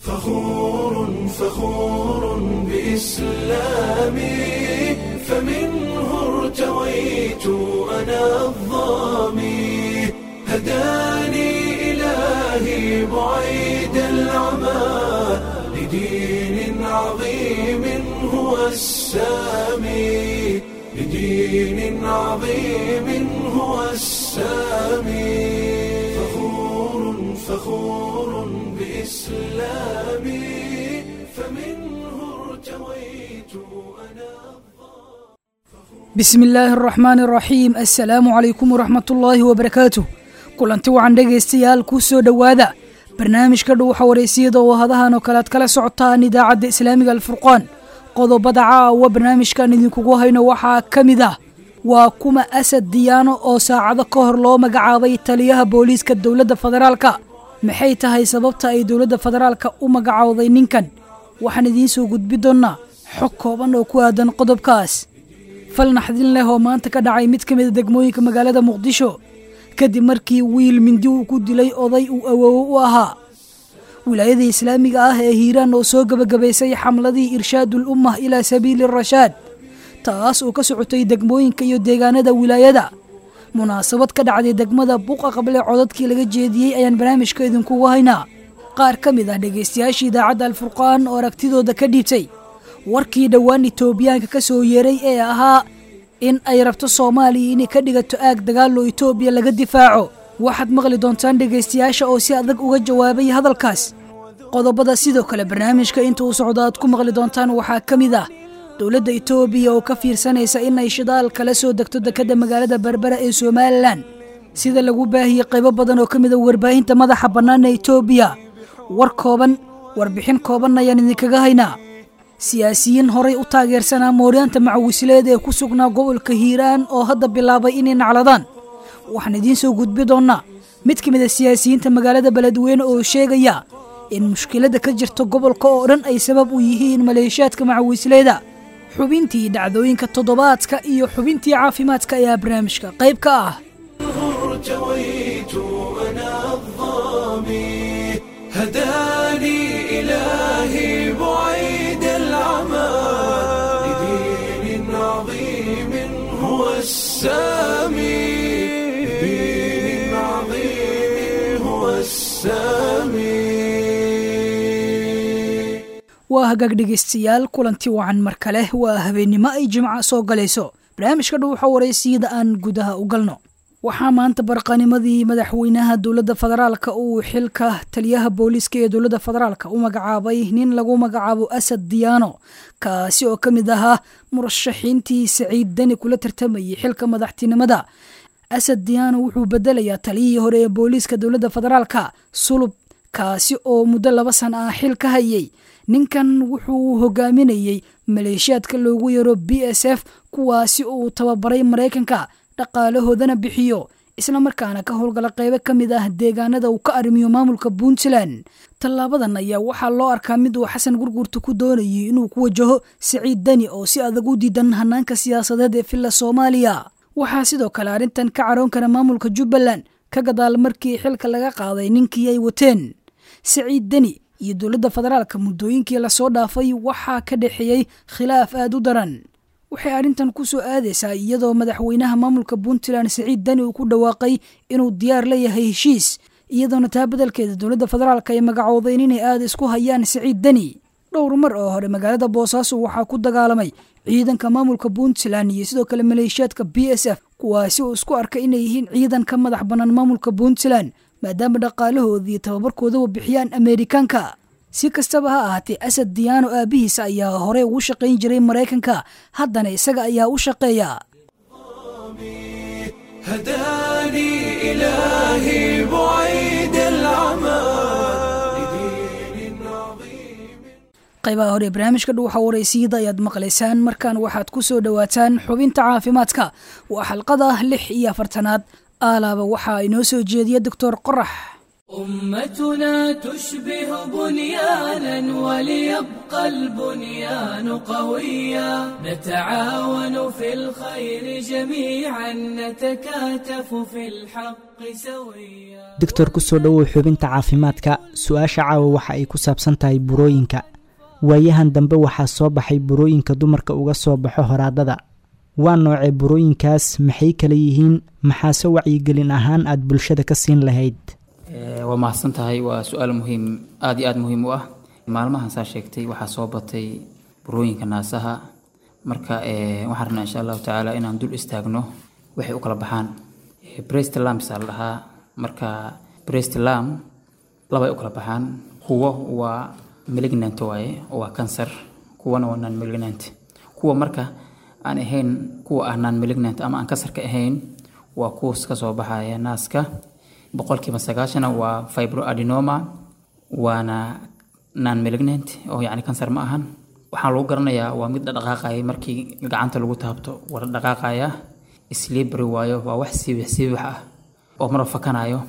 فخور فخور بإسلامي فمنه ارتويت أنا الظامي هداني إلهي بعيد العمى لدين عظيم هو السامي لدين عظيم هو السامي فخور فخور بإسلامي فمنه ارتويت أنا bismi illaahi araxmaani araxiim assalaamu calaykum waraxmatullaahi wabarakaatuh kulanti wacan dhegaystayaal kuu soo dhowaada barnaamijka dhuuxa wareysiyada oo hadahan oo kale aad kala socotaan idaacadda islaamiga alfurqaan qodobada caawa barnaamijkan idinkugu hayno waxaa ka mid ah waa kuma asad diyaano oo saacado ka hor loo magacaabay taliyaha booliiska dowladda federaalka maxay tahay sababta ay dowladda federaalka u magacowday ninkan waxaan idiin soo gudbi doonnaa xog kooban oo ku aadan qodobkaas fal naxdin leh oo maanta ka dhacay mid ka mida degmooyinka magaalada muqdisho kadib markii wiil mindi uu ku dilay oday uu awoowo u ahaa wilaayada islaamiga ah ee hiiraan oo soo gebagabaysay xamladii irshaadul ummah ilaa sabiili rashaad taas oo ka socotay degmooyinka iyo deegaanada wilaayada munaasabad ka dhacday degmada buuqa qable codadkii laga jeediyey ayaan barnaamijka idinkugu haynaa qaar ka mid ah dhegaystayaashii idaacadda alfurqaan oo aragtidooda ka dhiibtay warkii dhowaan itoobiyaanka ka soo yeeray ee ahaa in ay rabto soomaaliya inay ka dhigato aag dagaaloo itoobiya laga difaaco waxaad maqli doontaan dhegaystayaasha oo si adag uga jawaabay hadalkaas qodobada sidoo kale barnaamijka inta uu socdo aad ku maqli doontaan waxaa ka mid ah dowladda itoobiya oo ka fiirsanaysa in ay shidaal kala soo degto dekadda magaalada berbera ee somalilan sida lagu baahiyey qaybo badan oo ka mid a warbaahinta madaxa bannaan ee itoobiya war kooban warbixin kooban ayaan idinkaga haynaa siyaasiyiin horay u taageersanaa mooryaanta macawisleed ee ku sugnaa gobolka hiiraan oo hadda bilaabay inay nacladaan waxaan idiin soo gudbi doonnaa mid ka mid a siyaasiyiinta magaalada beledweyne oo sheegaya in mushkiladda ka jirta gobolka oo dhan ay sabab u yihiin maleeshiyaadka macawisleeda xubintii dhacdooyinka toddobaadka iyo xubintii caafimaadka ayaa barnaamijka qayb ka ah ارتويت أنا الظامي هداني إلهي بعيد العمى لدين عظيم هو السامي لدين عظيم هو السامي waa hagaag dhegaystayaal kulanti wacan mar kale waa habeennimo ay jimca soo galayso barnaamijka dhuuxa waraysiyada aan gudaha u galno waxaa maanta barqanimadii madaxweynaha dowladda federaalka uu xilka taliyaha booliiska ee dowladda federaalka u magacaabay nin lagu magacaabo asad diyaano kaasi oo ka mid ahaa murashaxiintii saciid deni kula tartamayay xilka madaxtinimada asad diyaano wuxuu bedelayaa taliyihii hore ee booliiska dowladda federaalka sulub kaasi oo muddo laba san ah xil ka hayay ninkan wuxuu hogaaminayey maleeshiyaadka loogu yaro b s f kuwaasi uu tababaray maraykanka dhaqaalahoodana bixiyo isla markaana ka howlgala qaybo ka mid ah deegaanada uu ka arrimiyo maamulka puntland tallaabadan ayaa waxaa loo arkaa mid uu xasan gurgurta ku doonayay inuu ku wajaho saciid deni oo si adag u diidan hanaanka siyaasadeed ee villa soomaaliya waxaa sidoo kale arrintan ka caroon kara maamulka jubbaland ka gadaal markii xilka laga qaaday ninkii ay wateen saciid deni iyo dowladda federaalka muddooyinkii lasoo dhaafay waxaa ka dhexeeyey khilaaf aad u daran waxay arrintan ku soo aadaysaa iyadoo madaxweynaha maamulka puntland saciid deni uu ku dhawaaqay inuu diyaar la yahay heshiis iyadoona taa beddelkeeda dowladda federaalka ay magacoodeen inay aada isku hayaan saciid deni dhowr mar oo hore magaalada boosaaso waxaa ku dagaalamay ciidanka maamulka puntland iyo sidoo kale maleeshiyaadka b s f kuwaasi uu isku arkay inay yihiin ciidan ka madax bannaan maamulka puntland maadaama dhaqaalahooda iyo tababarkoodaba bixiyaan ameerikaanka si kastaba ha ahaatee asad diyaano aabbihiisa ayaa horey ugu shaqayn jiray maraykanka haddana isaga ayaa u shaqeeya هداني إلهي بعيد العمى لدين عظيم qaybaha hore barnaamijka dhuuxa waraysiyada ayaad maqlaysaan markaan waxaad ku soo dhowaataan xubinta caafimaadka waa xalqada lix iyo afartanaad aalaaba waxaa inoo soo jeediya doctor qorax أمتنا تشبه بنيانا وليبقى البنيان قويا نتعاون في الخير جميعا نتكاتف في الحق سويا doctor ku soo dhowow xubinta caafimaadka su-aasha caawa waxa ay ku saabsan tahay burooyinka waayahan dambe waxaa soo baxay burooyinka dumarka uga soo baxo horaadada waa noocee burooyinkaas maxay kala yihiin maxaase wacyigelin ahaan aad bulshada ka siin lahayd waa mahadsan tahay waa su-aal muhiim aada iyo aada muhiim u ah maalmahan saa sheegtay waxaa soo batay burooyinka naasaha marka waxaan rabnaa insha allahu tacaala inaan dul istaagno waxay u kala baxaan brest lamps la dhahaa marka brest lam labay u kala baxaan kuwo waa malignant waaye oo waa cancer kuwana waa non malignant kuwa marka aan ahayn kuwa ah non malignant ama aan kansarka ahayn waa kuwas ka soo baxaya naaska boqolkiiba sagaashana waa fibroadenoma waana non malignant oo yacni kansar ma ahan waxaa lagu garanayaa waa mid dhaqaaqaya markii gacanta lagu taabto waa dhaqaaqaya slibry waayo waa wax siibix siibix ah oo marba fakanayo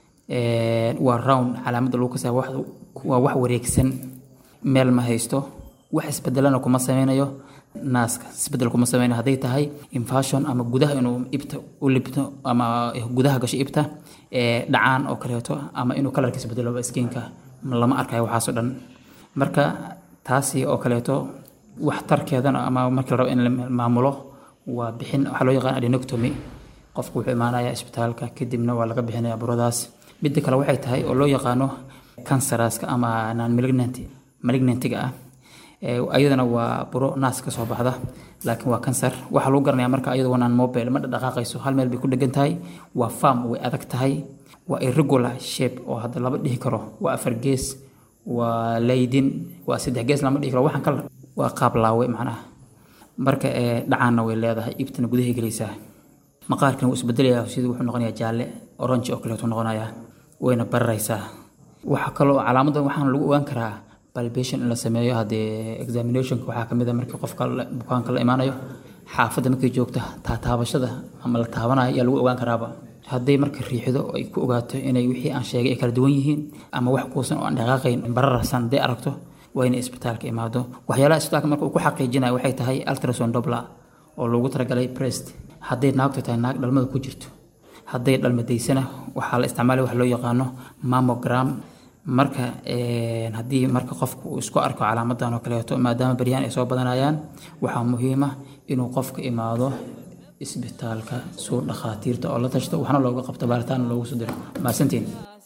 waa round calaamadda lagu kasaya waa wax wareegsan meel ma haysto wax isbedelana kuma sameynayo naaska isbedel kuma sameynayo hadday tahay infashon ama gudaha inuu ibta u libto ama gudaha gasho ibta dhacaan oo kaleeto ama inuu kalarka isbedelo skiinka lama arkayo waxaasoo dhan marka taasi oo kaleeto waxtarkeedana ama markii la rabo in la maamulo waa bixin waxaa loo yaqaan adenoctomy qofku wuxuu imaanaya isbitaalka kadibna waa laga bixinaya buradaas midda kale waxay tahay oo loo yaqaano canceraska ama non malignant malignantiga ah ayadana waa buro naas ka soo baxda laakiin waa kansar waxaa lagu garanaya marka ayadu waa non mobile ma dhaqaaqayso hal meel bay ku dhegan tahay waa farm way adag tahay waa irregular shape oo hadda lama dhihi karo waa afar gees waa laydin waa saddex gees lama dhihi karo waxaan kala waa qaab laawe macnaha marka dhacaanna way leedahay ibtana gudahay gelaysaa maqaarkan wuu isbedelaya sidii wuxuu noqonayaa jaalle orange oo kaleetu noqonayaa wayna bararaysaa waxa kaloo calaamadan waxaana lagu ogaan karaa palbation in la sameeyo haddee examinationka waxaa kamid a markii qofka bukaanka la imaanayo xaafadda markay joogta taataabashada ama la taabanayo ayaa lagu ogaan karaaba hadday marka riixdo ay ku ogaato inay wixii aan sheegay ay kala duwan yihiin ama wax kuusan oo aan dhaqaaqayn bararsan hadday aragto waa inay isbitaalka imaado waxyaalaha isbitaalka marka uu ku xaqiijinayo waxay tahay ultrason dobla oo loogu talagalay brest hadday naagtu tahay naag dhalmada ku jirto hadday dhalmadaysana waxaa la isticmaalaya wax loo yaqaano mammogram marka haddii marka qofku uu isku arko calaamadan oo kaleeto maadaama baryahan ay soo badanayaan waxaa muhiima inuu qofka imaado isbitaalka suu dhakhaatiirta oo la tashto waxna looga qabto baaritaan loogu soo diro mahadsantiin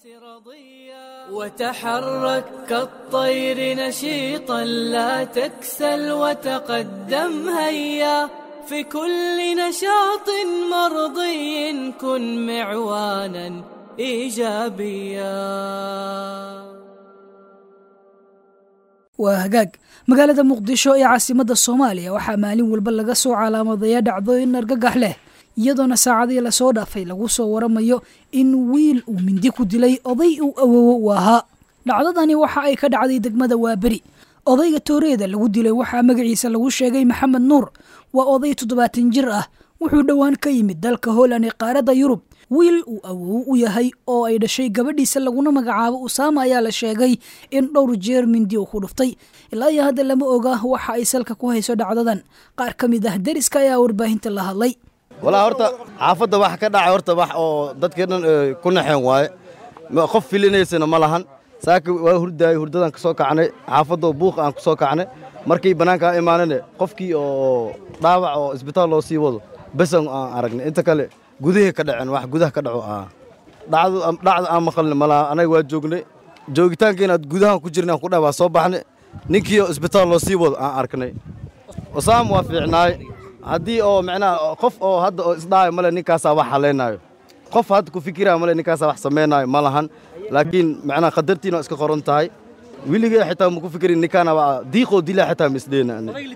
وتحرك كالطير نشيطا لا تكسل وتقدم هيا في كل نشاط مرضي كن معوانا ايجابيا waa hagaag magaalada muqdisho ee caasimadda soomaaliya waxaa maalin walba laga soo calaamadaya dhacdooyin argagax leh iyadoona saacadii lasoo dhaafay lagu soo waramayo in wiil uu mindi ku dilay oday uu awoowo u ahaa dhacdadani waxa ay ka dhacday degmada waaberi odayga tooreeda lagu dilay waxaa magaciisa lagu sheegay maxamed nuur waa oday toddobaatan jir ah wuxuu dhowaan ka yimid dalka holland ee qaaradda yurub wiil uu awoowo u yahay oo ay dhashay gabadhiisa laguna magacaabo usaama ayaa la sheegay in dhowr jeer mindi uu ku dhuftay ilaa iyo hadda lama oga waxa ay salka ku hayso dhacdadan qaar ka mid ah deriska ayaa warbaahinta la hadlay walaa horta xaafadda wax ka dhacay horta wax oo dadkii dhan ku naxeen waaye qof filinaysana ma lahan saaka waa hurdaayey hurdadaan ka soo kacnay xaafadoo buuq aan ku soo kacnay markii bannaankaa imaanane qofkii oo dhaawac oo isbitaal loo sii wado besan aan aragnay inta kale gudahii ka dhaceen wax gudaha ka dhaco ah dhacdu dhacda aan maqalni malaha anaga waa joognay joogitaanka inaad gudahan ku jirnay aan ku dhaha waa soo baxnay ninkii oo isbitaal loo sii wado aan arknay usaam waa fiicnaay haddii oo macnaha qof oo hadda oo isdhaayo male ninkaasaa wax haleynaayo qof hadda ku fikiraayo male ninkaasaa wax samaynaayo ma lahan laakiin macnaha qadartiina waa iska qoran tahay weligee xitaa ma ku fikirin ninkaana waa diiqoo dilaa xitaa ma isdheena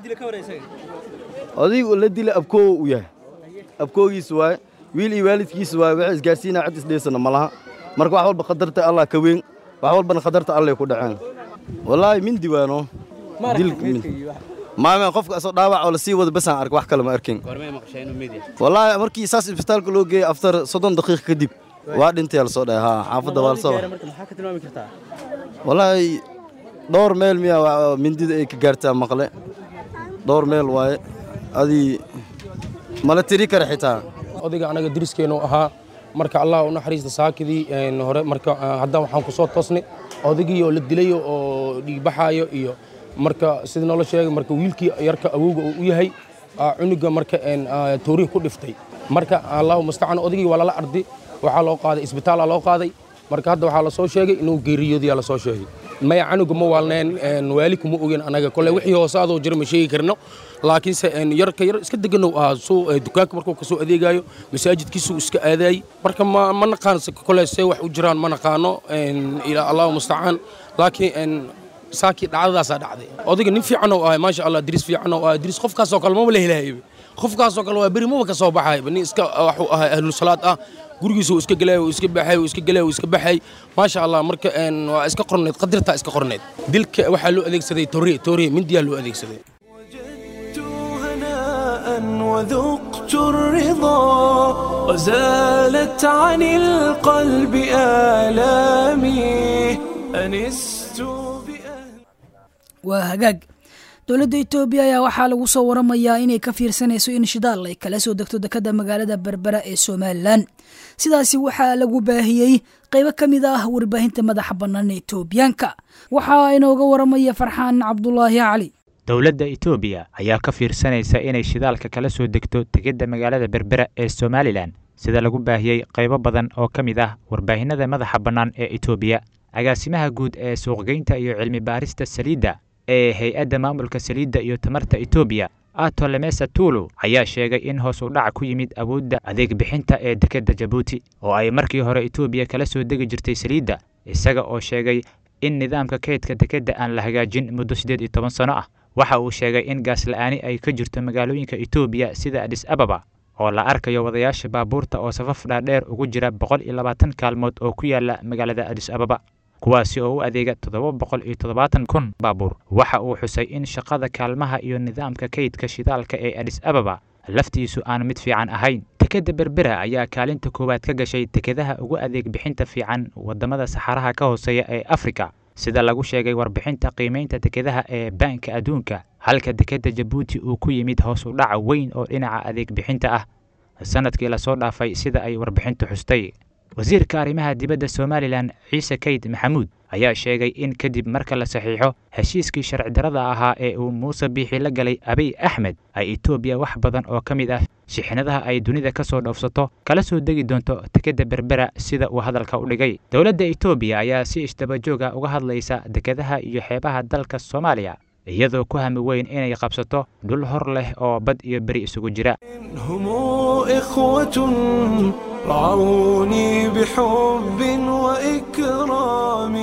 odaygu la dila abkoowo u yahay abkoogiis waaye wiil iyo waalidkiis waaye waxay isgaarsiinaa cid isdheysana ma laha marka wax walba qadarta allah ka weyn wax walbana qadarta allay ku dhaceen wallaahi mindi waano maame qofka asoo dhaawac oo lasii wado basaan ark wax kale ma arkin wallaahi markii saas isbitaalka loo geeyey aftar soddon daqiiq kadib waa dhintay la soo dhahay haa xaafadda waa la soo maxaa ka tilmaami kartaa wallaahi dhowr meel miyaa waa- mindida ay ka gaartaa maqle dhowr meel waaye adii mala tiri kara xitaa odayga anaga deriskeennu ahaa marka allah u naxariista saakidii een, hore marka ah, hadda waxaan ku soo toosnay odaygii oo la dilayo oo dhiigbaxaayo iyo marka sida noola sheegay marka wiilkii yarka awowga uu u yahay ah, cunuga marka een, ah, tooriin ku dhiftay marka allahu mustacaan odaygii waa lala ardi waxaa loo qaaday isbitaalaa loo qaaday marka hadda waxaa la soo sheegay inuu geeriyoodayaa la soo sheegay maya canuga ma waalneen een, waali kuma ogen anaga kole wixii hoosaadoo jira ma sheegi karno laakiinse een, yarka yar iska deganow ahaa suu eh, dukaanka markuu kasoo adeegayo masaajidkiisuu iska aadaayey marka ma ma naqaan se- kole see wax u jiraan ma naqaano een, ilaa allahu mustacaan laakiin een, saakii dhacdadaasaa dhacday odayga nin fiican oo ahay maasha allah diris fiican oo ahay diris qofkaasoo kale maba la helahayba qofkaasoo kale waa beri maba ka soo baxayba nin iska waxuu ahay ahlusalaad ah gurigiisa uu iska gelay uu iska baxay uu iska gelay uu iska baxay maasha allah marka een, waa iska qorneed qadirtaa iska qorneed dilka waxaa loo adeegsaday toriye toriye mindiyaa loo adeegsaday وجدت هناء وذقت الرضا وزالت عن القلب آلامي أنست بأهل waa hagaag dowladda etoobiya ayaa waxaa lagu soo waramayaa inay ka fiirsanayso in shidaal ay kala soo degto dekada magaalada berbera ee somalilan sidaasi waxaa lagu baahiyey qaybo ka mid ah warbaahinta madaxa bannaan ee etoobiyaanka waxaa inooga waramaya farxaan cabdulaahi cali dowladda etoobiya ayaa ka fiirsanaysa inay shidaalka kala soo degto tegidda magaalada berbera ee somalilan sida lagu baahiyey qaybo badan oo ka mid ah warbaahinada madaxa bannaan ee etoobiya agaasimaha guud ee suuqgeynta iyo cilmi baarista saliidda ee hay-adda maamulka saliidda iyo tamarta etoobiya ato lemesa tulu ayaa sheegay in hoos u dhac ku yimid awoodda adeeg bixinta ee dekedda jabuuti oo ay markii hore etoobiya kala soo degi jirtay saliidda isaga oo sheegay in nidaamka kaydka dekedda aan la hagaajin muddo siddeed iyo toban sano ah waxa uu sheegay in gaas la'aani ay ka jirto magaalooyinka etoobiya sida adis ababa oo la arkayo wadayaasha baabuurta oo safaf dhaadheer ugu jira boqol iyo labaatan kaalmood oo ku yaala magaalada adis ababa kuwaasi oo u adeega toddoba boqol iyo toddobaatan kun baabuur waxa uu xusay in shaqada kaalmaha iyo nidaamka kaydka shidaalka ee adis ababa laftiisu aan mid fiican ahayn dekedda berbera ayaa kaalinta koowaad ka gashay dekedaha ugu adeeg bixinta fiican waddamada saxaraha ka hooseeya ee afrika sida lagu sheegay warbixinta qiimaynta dekedaha ee baanka adduunka halka dekedda jabuuti uu ku yimid hoos u dhac weyn oo dhinaca adeeg bixinta ah sanadkii lasoo dhaafay sida ay warbixintu xustay wasiirka arrimaha dibadda somalilan ciise kayd maxamuud ayaa sheegay in kadib marka la saxiixo heshiiskii sharci darrada ahaa ee uu muuse biixi la galay abiy axmed ay etoobiya wax badan oo ka mid ah shixnadaha ay dunida ka soo dhoofsato kala soo degi doonto dekedda berbera sida uu hadalka u dhigay dowladda etoobiya ayaa si isdabajooga uga hadlaysa dekedaha iyo xeebaha dalka soomaaliya iyadoo ku hami weyn inay qabsato dhul hor leh oo bad iyo beri isugu jira هم إخوة رعوني بحب وإكرام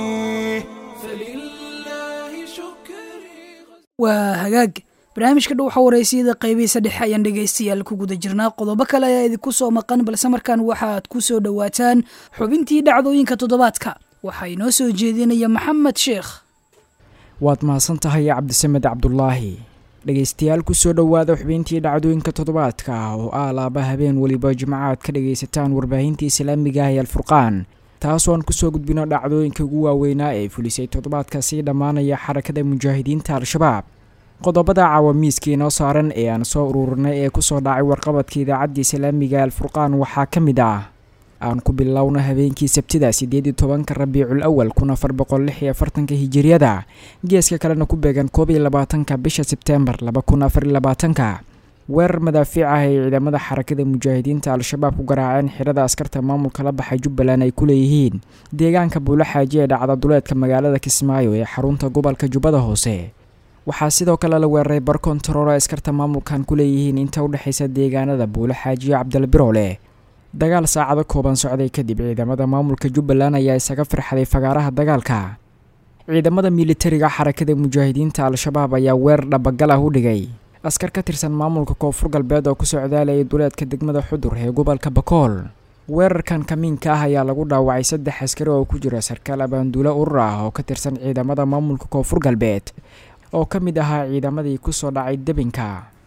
فلله شكري waa hagaag barnaamijka dhow xawareysiyada qaybihiisa dhexe ayaan dhegaystayaal ku guda jirnaa qodobo kale ayaa idinku soo maqan balse markaan waxaad ku soo dhowaataan xubintii dhacdooyinka toddobaadka waxaa inoo soo jeedinaya maxamed sheekh waad mahadsan tahay cabdisamed cabdulaahi dhegaystayaal kusoo dhowaada xubintii dhacdooyinka toddobaadka oo ah laaba habeen weliba jimcaad ka dhagaysataan warbaahinta islaamiga ah ee alfurqaan taasoo aan kusoo gudbino dhacdooyinka ugu waaweynaa ee fulisay toddobaadka sii dhammaanaya xarakada mujaahidiinta al-shabaab qodobada caawamiiska inoo saaran ee aan soo ururinay ee kusoo dhacay warqabadka idaacadda islaamiga ee alfurqaan waxaa ka mid ah aan ku bilowna habeenkii sabtida siddeed iyo tobanka rabiicul awal kun afar boqol lix iyo afartanka hijiriyada geeska kalena ku beegan koob iyo labaatanka bisha sebteembar laba kun afar iyo labaatanka weerar madaafiic ah ay ciidamada xarakada mujaahidiinta al-shabaab ku garaaceen xirada askarta maamulka la baxay jubbaland ay ku leeyihiin deegaanka buulo xaaji ee dhacda duleedka magaalada kismaayo ee xarunta gobolka jubbada hoose waxaa sidoo kale la weeraray bar kontarool ay askarta maamulkan ku leeyihiin inta u dhexaysa deegaanada buulo xaaji iyo cabdilbiroole dagaal saacado kooban socday kadib ciidamada maamulka jubbaland ayaa isaga firxaday fagaaraha dagaalka ciidamada militariga xarakada mujaahidiinta al-shabaab ayaa weerar dhabagal ah u dhigay askar ka tirsan maamulka koonfur galbeed oo ku socdaalayay duleedka degmada xudur ee gobolka bakool weerarkan kamiinka ah ayaa lagu dhaawacay saddex askari oo ku jira sarkaal abaanduulo urur ah oo ka tirsan ciidamada maamulka koonfur galbeed oo ka mid ahaa ciidamadii kusoo dhacay debinka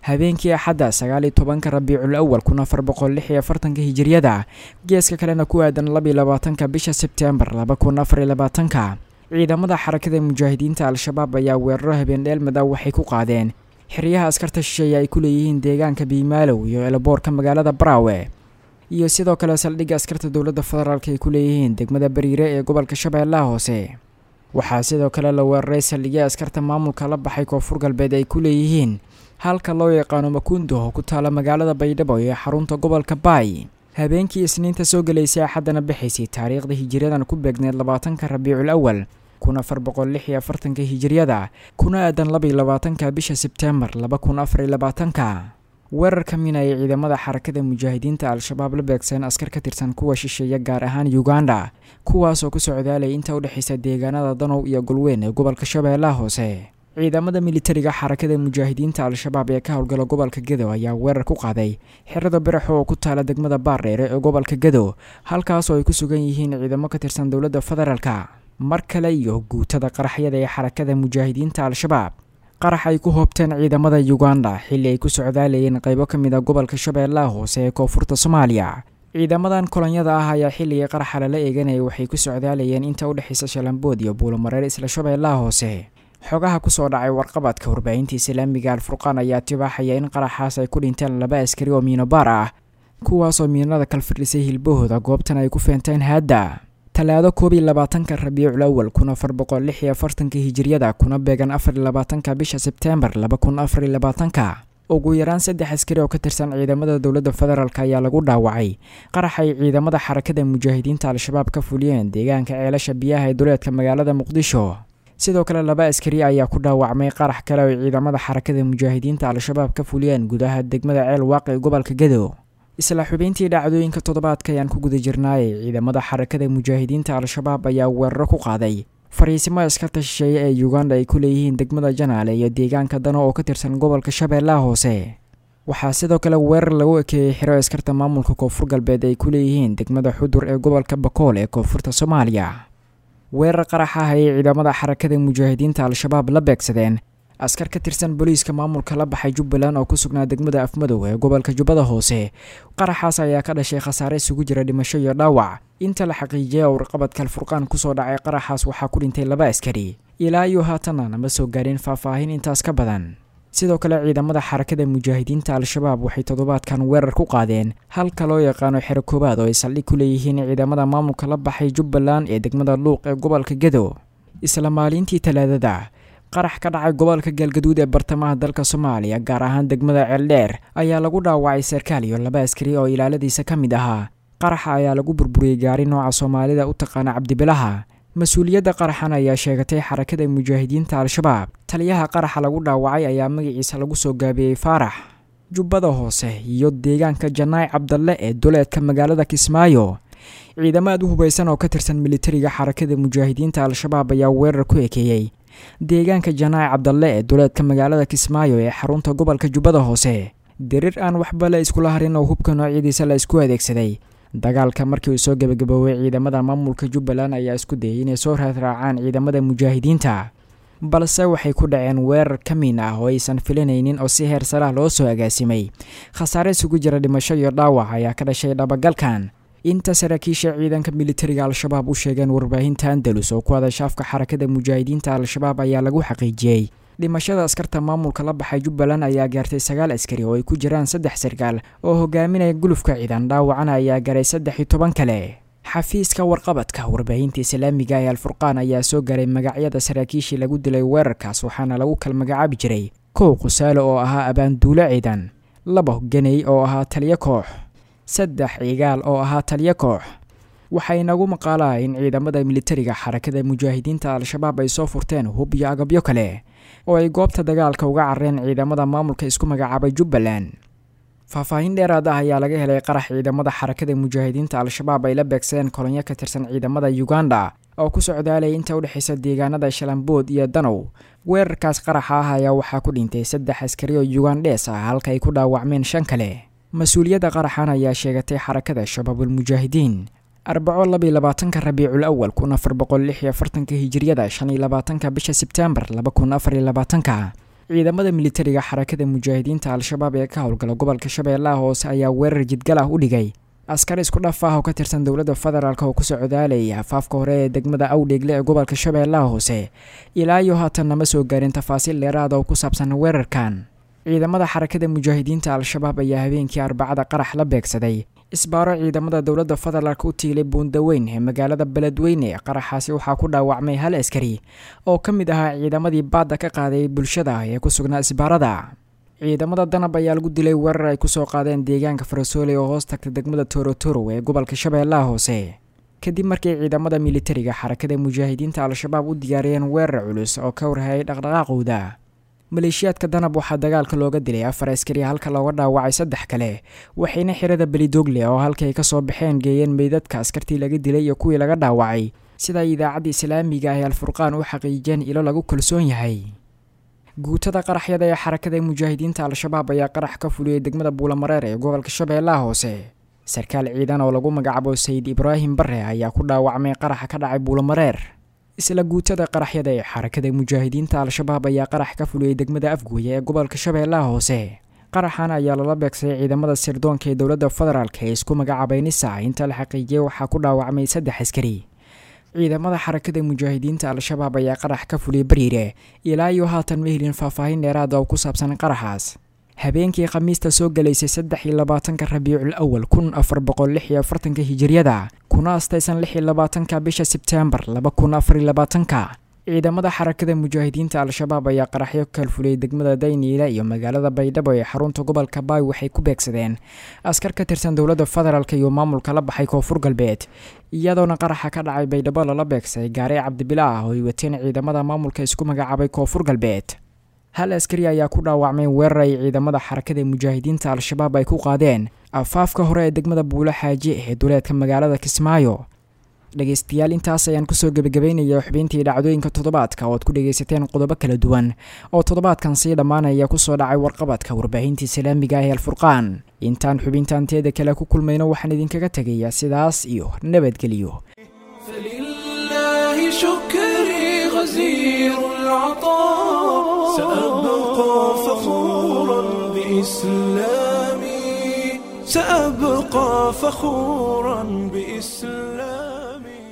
habeenkii axadda sagaal iyo tobanka rabiicul awal kun afar boqol lix iyo afartanka hijiriyada geeska kalena ku aadan labiyo labaatanka bisha sebtembar laba kun afar iyo labaatanka ciidamada xarakada mujaahidiinta al-shabaab ayaa weeraro habeen dheelmada waxay ku qaadeen xeryaha askarta shisheeye ay ku leeyihiin deegaanka biimaalow iyo eelaboorka magaalada baraawe iyo sidoo kale saldhigga askarta dowladda federaalk ay ku leeyihiin degmada bariire ee gobolka shabeellaha hoose waxaa sidoo kale la weeraray saldhigya askarta maamulka la baxay koonfur galbeed ay ku leeyihiin halka loo yaqaano makundo oo ku taala magaalada baydhabo ee xarunta gobolka baay habeenkii isniinta soo gelaysay axaddana bixaysay taariikhda hijiriyadan ku beegneed labaatanka rabiicul awal kun afar boqol lix iyo afartanka hijiriyada kuna aadan labaiyo labaatanka bisha sebtembar laba kun afar iyo labaatanka weerarka mina ay ciidamada xarakada mujaahidiinta al-shabaab la beegsan askar ka tirsan kuwa shisheeya gaar ahaan uganda kuwaasoo ku socdaalay inta udhexaysa deegaanada danow iyo golweyn ee gobolka shabeellaha hoose ciidamada militariga xarakada mujaahidiinta al-shabaab ee ka howlgala gobolka gedo ayaa weerar ku qaaday xerada biraxo oo ku taala degmada baardheere ee gobolka gedo halkaasoo ay ku sugan yihiin ciidamo ka tirsan dowladda federaalka mar kale iyo guutada qaraxyada ee xarakada mujaahidiinta al-shabaab qarax ay ku hoobteen ciidamada uganda xilli ay ku socdaalayeen qaybo ka mid a gobolka shabeellaha hoose ee koonfurta soomaaliya ciidamadan kolonyada ah ayaa xilligii qaraxa lala eeganaya waxay ku socdaalayeen inta udhexaysa shalambood iyo buulomareer isla shabeellaha hoose xogaha kusoo dhacay warqabadka warbaahinta islaamiga alfurqaan ayaa tibaaxaya in qaraxaas ay ku dhinteen laba askari oo miinobaar ah kuwaasoo miinada kalfirdhisay hilbahooda goobtan ay ku feenteen haadda talaado koob iyo labaatanka rabiicul awal kun afar boqol lix iyo afartanka hijiriyada kuna beegan afar iyo labaatanka bisha sebteembar laba kun afar iyo labaatanka ugu yaraan saddex askari oo ka tirsan ciidamada dowladda federaalk ayaa lagu dhaawacay qarax ay ciidamada xarakada mujaahidiinta al-shabaab ka fuliyeen deegaanka ceelasha biyaha ee duleedka magaalada muqdisho sidoo kale laba askari ayaa ku dhaawacmay qarax kale oo ciidamada xarakada mujaahidiinta al-shabaab ka fuliyeen gudaha degmada ceel waaqi ee gobolka gedo isla xubeyntii dhacdooyinka toddobaadka ayaan ku guda jirnaayay ciidamada xarakada mujaahidiinta al-shabaab ayaa weeraro ku qaaday fariisimo askarta shisheeye ee uganda ay ku leeyihiin degmada janaale iyo deegaanka dano oo ka tirsan gobolka shabeellaha hoose waxaa sidoo kale weerar lagu ekeeyey xiro askarta maamulka koonfur galbeed ay ku leeyihiin degmada xudur ee gobolka bakool ee koonfurta soomaaliya weerar qarax ah ayay ciidamada xarakada mujaahidiinta al-shabaab la beegsadeen askar ka tirsan booliiska maamulka la baxay jubbaland oo ku sugnaa degmada afmadow ee gobolka jubbada hoose qaraxaas ayaa ka dhashay khasaare isugu jira dhimasho iyo dhaawac inta la xaqiijiyay oo warqabadka alfurqaan kusoo dhacay qaraxaas waxaa ku dhintay laba askari ilaa iyo haatanna nama soo gaadhin faahfaahin intaas ka badan sidoo kale ciidamada xarakada mujaahidiinta al-shabaab waxay toddobaadkan weerar ku qaadeen halka loo yaqaano xero koowaad oo ay saldhig ku leeyihiin ciidamada maamulka la baxay jubbaland ee degmada luuq ee gobolka gedo isla maalintii talaadada qarax ka dhacay gobolka galgaduud ee bartamaha dalka soomaaliya gaar ahaan degmada ceeldheer ayaa lagu dhaawacay sarkaal iyo laba askari oo ilaaladiisa ka mid ahaa qaraxa ayaa lagu burburiyey gaari nooca soomaalida u taqaana cabdibilaha mas-uuliyadda qaraxan ayaa sheegatay xarakada mujaahidiinta al-shabaab taliyaha qaraxa lagu dhaawacay ayaa magaciisa lagu soo gaabiyey faarax jubbada hoose iyo deegaanka janaay cabdalle ee duleedka magaalada kismaayo ciidamo aad u hubaysan oo ka tirsan militariga xarakada mujaahidiinta al-shabaab ayaa weerar ku ekeeyey deegaanka janaac cabdalle ee duleedka magaalada kismaayo ee xarunta gobolka jubbada hoose diriir aan waxba la iskula harin oo hubka noocyadiisa la isku adeegsaday dagaalka markii uu soo gebagaboobay ciidamada maamulka jubbaland ayaa isku dayay inay soo raadraacaan ciidamada mujaahidiinta balse waxay ku dhaceen weerar ka miin ah oo aysan filanaynin oo si heer sarah loo soo agaasimay khasaare isugu jira dhimasho iyo dhaawac ayaa ka dhashay dhabagalkan inta saraakiisha ciidanka militariga al-shabaab u sheegeen warbaahinta andalus oo ku hadasha afka xarakada mujaahidiinta al-shabaab ayaa lagu xaqiijiyey dhimashada askarta maamulka la baxay jubbaland ayaa gaartay sagaal askari oo ay ku jiraan saddex sarkaal oo hogaaminaya gulufka ciidan dhaawacana ayaa garay saddex iyo toban kale xafiiska warqabadka warbaahinta islaamiga ee alfurqaan ayaa soo garay magacyada saraakiishii lagu dilay weerarkaas waxaana lagu kala magacaabi jiray kow qusaale oo ahaa abaanduulo ciidan laba ganey oo ahaa taliyo koox saddex cigaal oo ahaa taliyo koox waxaa inagu maqaalaa in ciidamada militariga xarakada mujaahidiinta al-shabaab ay soo furteen hub iyo agabyo kale oo ay goobta dagaalka uga carreen ciidamada maamulka isku magacaabay jubbaland faahfaahin dheeraad ah ayaa laga helay qarax ciidamada xarakada mujaahidiinta al-shabaab ay la beegsadeen kolonyo ka tirsan ciidamada uganda oo ku socdaalaya inta udhexaysa deegaanada shalambood iyo danow weerarkaas qaraxa ah ayaa waxaa ku dhintay saddex askari oo ugandhees ah halka ay ku dhaawacmeen shan kale mas-uuliyadda qaraxan ayaa sheegatay xarakada shabaabulmujaahidiin arbaco labiyo labaatanka rabiicul awal kun afar boqol lix iyo afartanka hijiriyada shan iyo labaatanka bisha sebtembar laba kun afar iyo labaatanka ciidamada militariga xarakada mujaahidiinta al-shabaab ee ka howlgala gobolka shabeellaha hoose ayaa weerar jidgal ah u dhigay askar isku dhaf ah oo ka tirsan dowladda federaalk oo ku socdaalaya afaafka hore ee degmada awdheegle ee gobolka shabeellaha hoose ilaa iyo haatan nama soo gaarin tafaasiil dheeraada oo ku saabsan weerarkan ciidamada xarakada mujaahidiinta al-shabaab ayaa habeenkii arbacada qarax la beegsaday isbaaro ciidamada dowladda federaalk u tiilay buundaweyn ee magaalada beledweyne qaraxaasi waxaa ku dhaawacmay hal askari oo ka mid ahaa ciidamadii baadda ka qaaday bulshada ee ku sugnaa isbaarada ciidamada danab ayaa lagu dilay weerar ay kusoo qaadeen deegaanka farasoole oo hoos tagta degmada torotoro ee gobolka shabeellaha hoose kadib markii ciidamada militariga xarakada mujaahidiinta al-shabaab u diyaariyeen weerar culus oo ka warhayay dhaqdhaqaaqooda maleeshiyaadka danab waxaa dagaalka looga dilay afar askari halka looga dhaawacay saddex kale waxayna xirada belidogle oo halkii ay kasoo baxeen geeyeen meydadka askartii laga dilay iyo kuwii laga dhaawacay sida idaacadda islaamiga ah ee alfurqaan u xaqiijiyeen ilo lagu kalsoon yahay guutada qaraxyada ee xarakada mujaahidiinta al-shabaab ayaa qarax ka fuliyey degmada buulamareer ee gobolka shabeellaha hoose sarkaal ciidan oo lagu magacaabo sayid ibraahim bare ayaa ku dhaawacmay qaraxa ka dhacay buulamareer isla guutada qaraxyada ee xarakada mujaahidiinta al-shabaab ayaa qarax ka fuliyey degmada afgooye ee gobolka shabeellaha hoose qaraxan ayaa lala beegsaday ciidamada sirdoonka ee dowladda federaalk ee isku magacaabay nisa inta la xaqiijiyey waxaa ku dhaawacmay saddex askari ciidamada xarakada mujaahidiinta al-shabaab ayaa qarax ka fuliyey bariire ilaa iyo haatan ma helin faahfaahin dheeraada oo ku saabsan qaraxaas habeenkii khamiista soo galaysay saddex iyo labaatanka rabiicul awal kun afar boqol lix iyo afartanka hijiriyada kuna astaysan lix iyo labaatanka bisha sebteembar laba kun afar iyo labaatanka ciidamada xarakada mujaahidiinta al-shabaab ayaa qaraxyo kalfuliyey degmada dayniila iyo magaalada baydhabo ee xarunta gobolka baay waxay ku beegsadeen askar ka tirsan dowladda federaalk iyo maamulka la baxay koonfur galbeed iyadoona qaraxa ka dhacay baydhabo lala beegsaday gaari cabdibila ah oo ay wateen ciidamada maamulka isku magacaabay koonfur galbeed hal askari ayaa ku dhaawacmay weerar ay ciidamada xarakada mujaahidiinta al-shabaab ay ku qaadeen afaafka hore ee degmada buulo xaaji ee duleedka magaalada kismaayo dhegaystayaal intaas ayaan kusoo gebagabaynaya xubintii dhacdooyinka toddobaadka oo ad ku dhegaysateen qodobo kala duwan oo toddobaadkan sii dhammaanaya kusoo dhacay warqabadka warbaahinta islaamiga ah ee alfurqaan intaan xubintaanteeda kale ku kulmayno waxaan idinkaga tegayaa sidaas iyo nabadgelyo فلله شكري غزير العطاء سأبقى فخورا بإسلامي سأبقى فخورا بإسلامي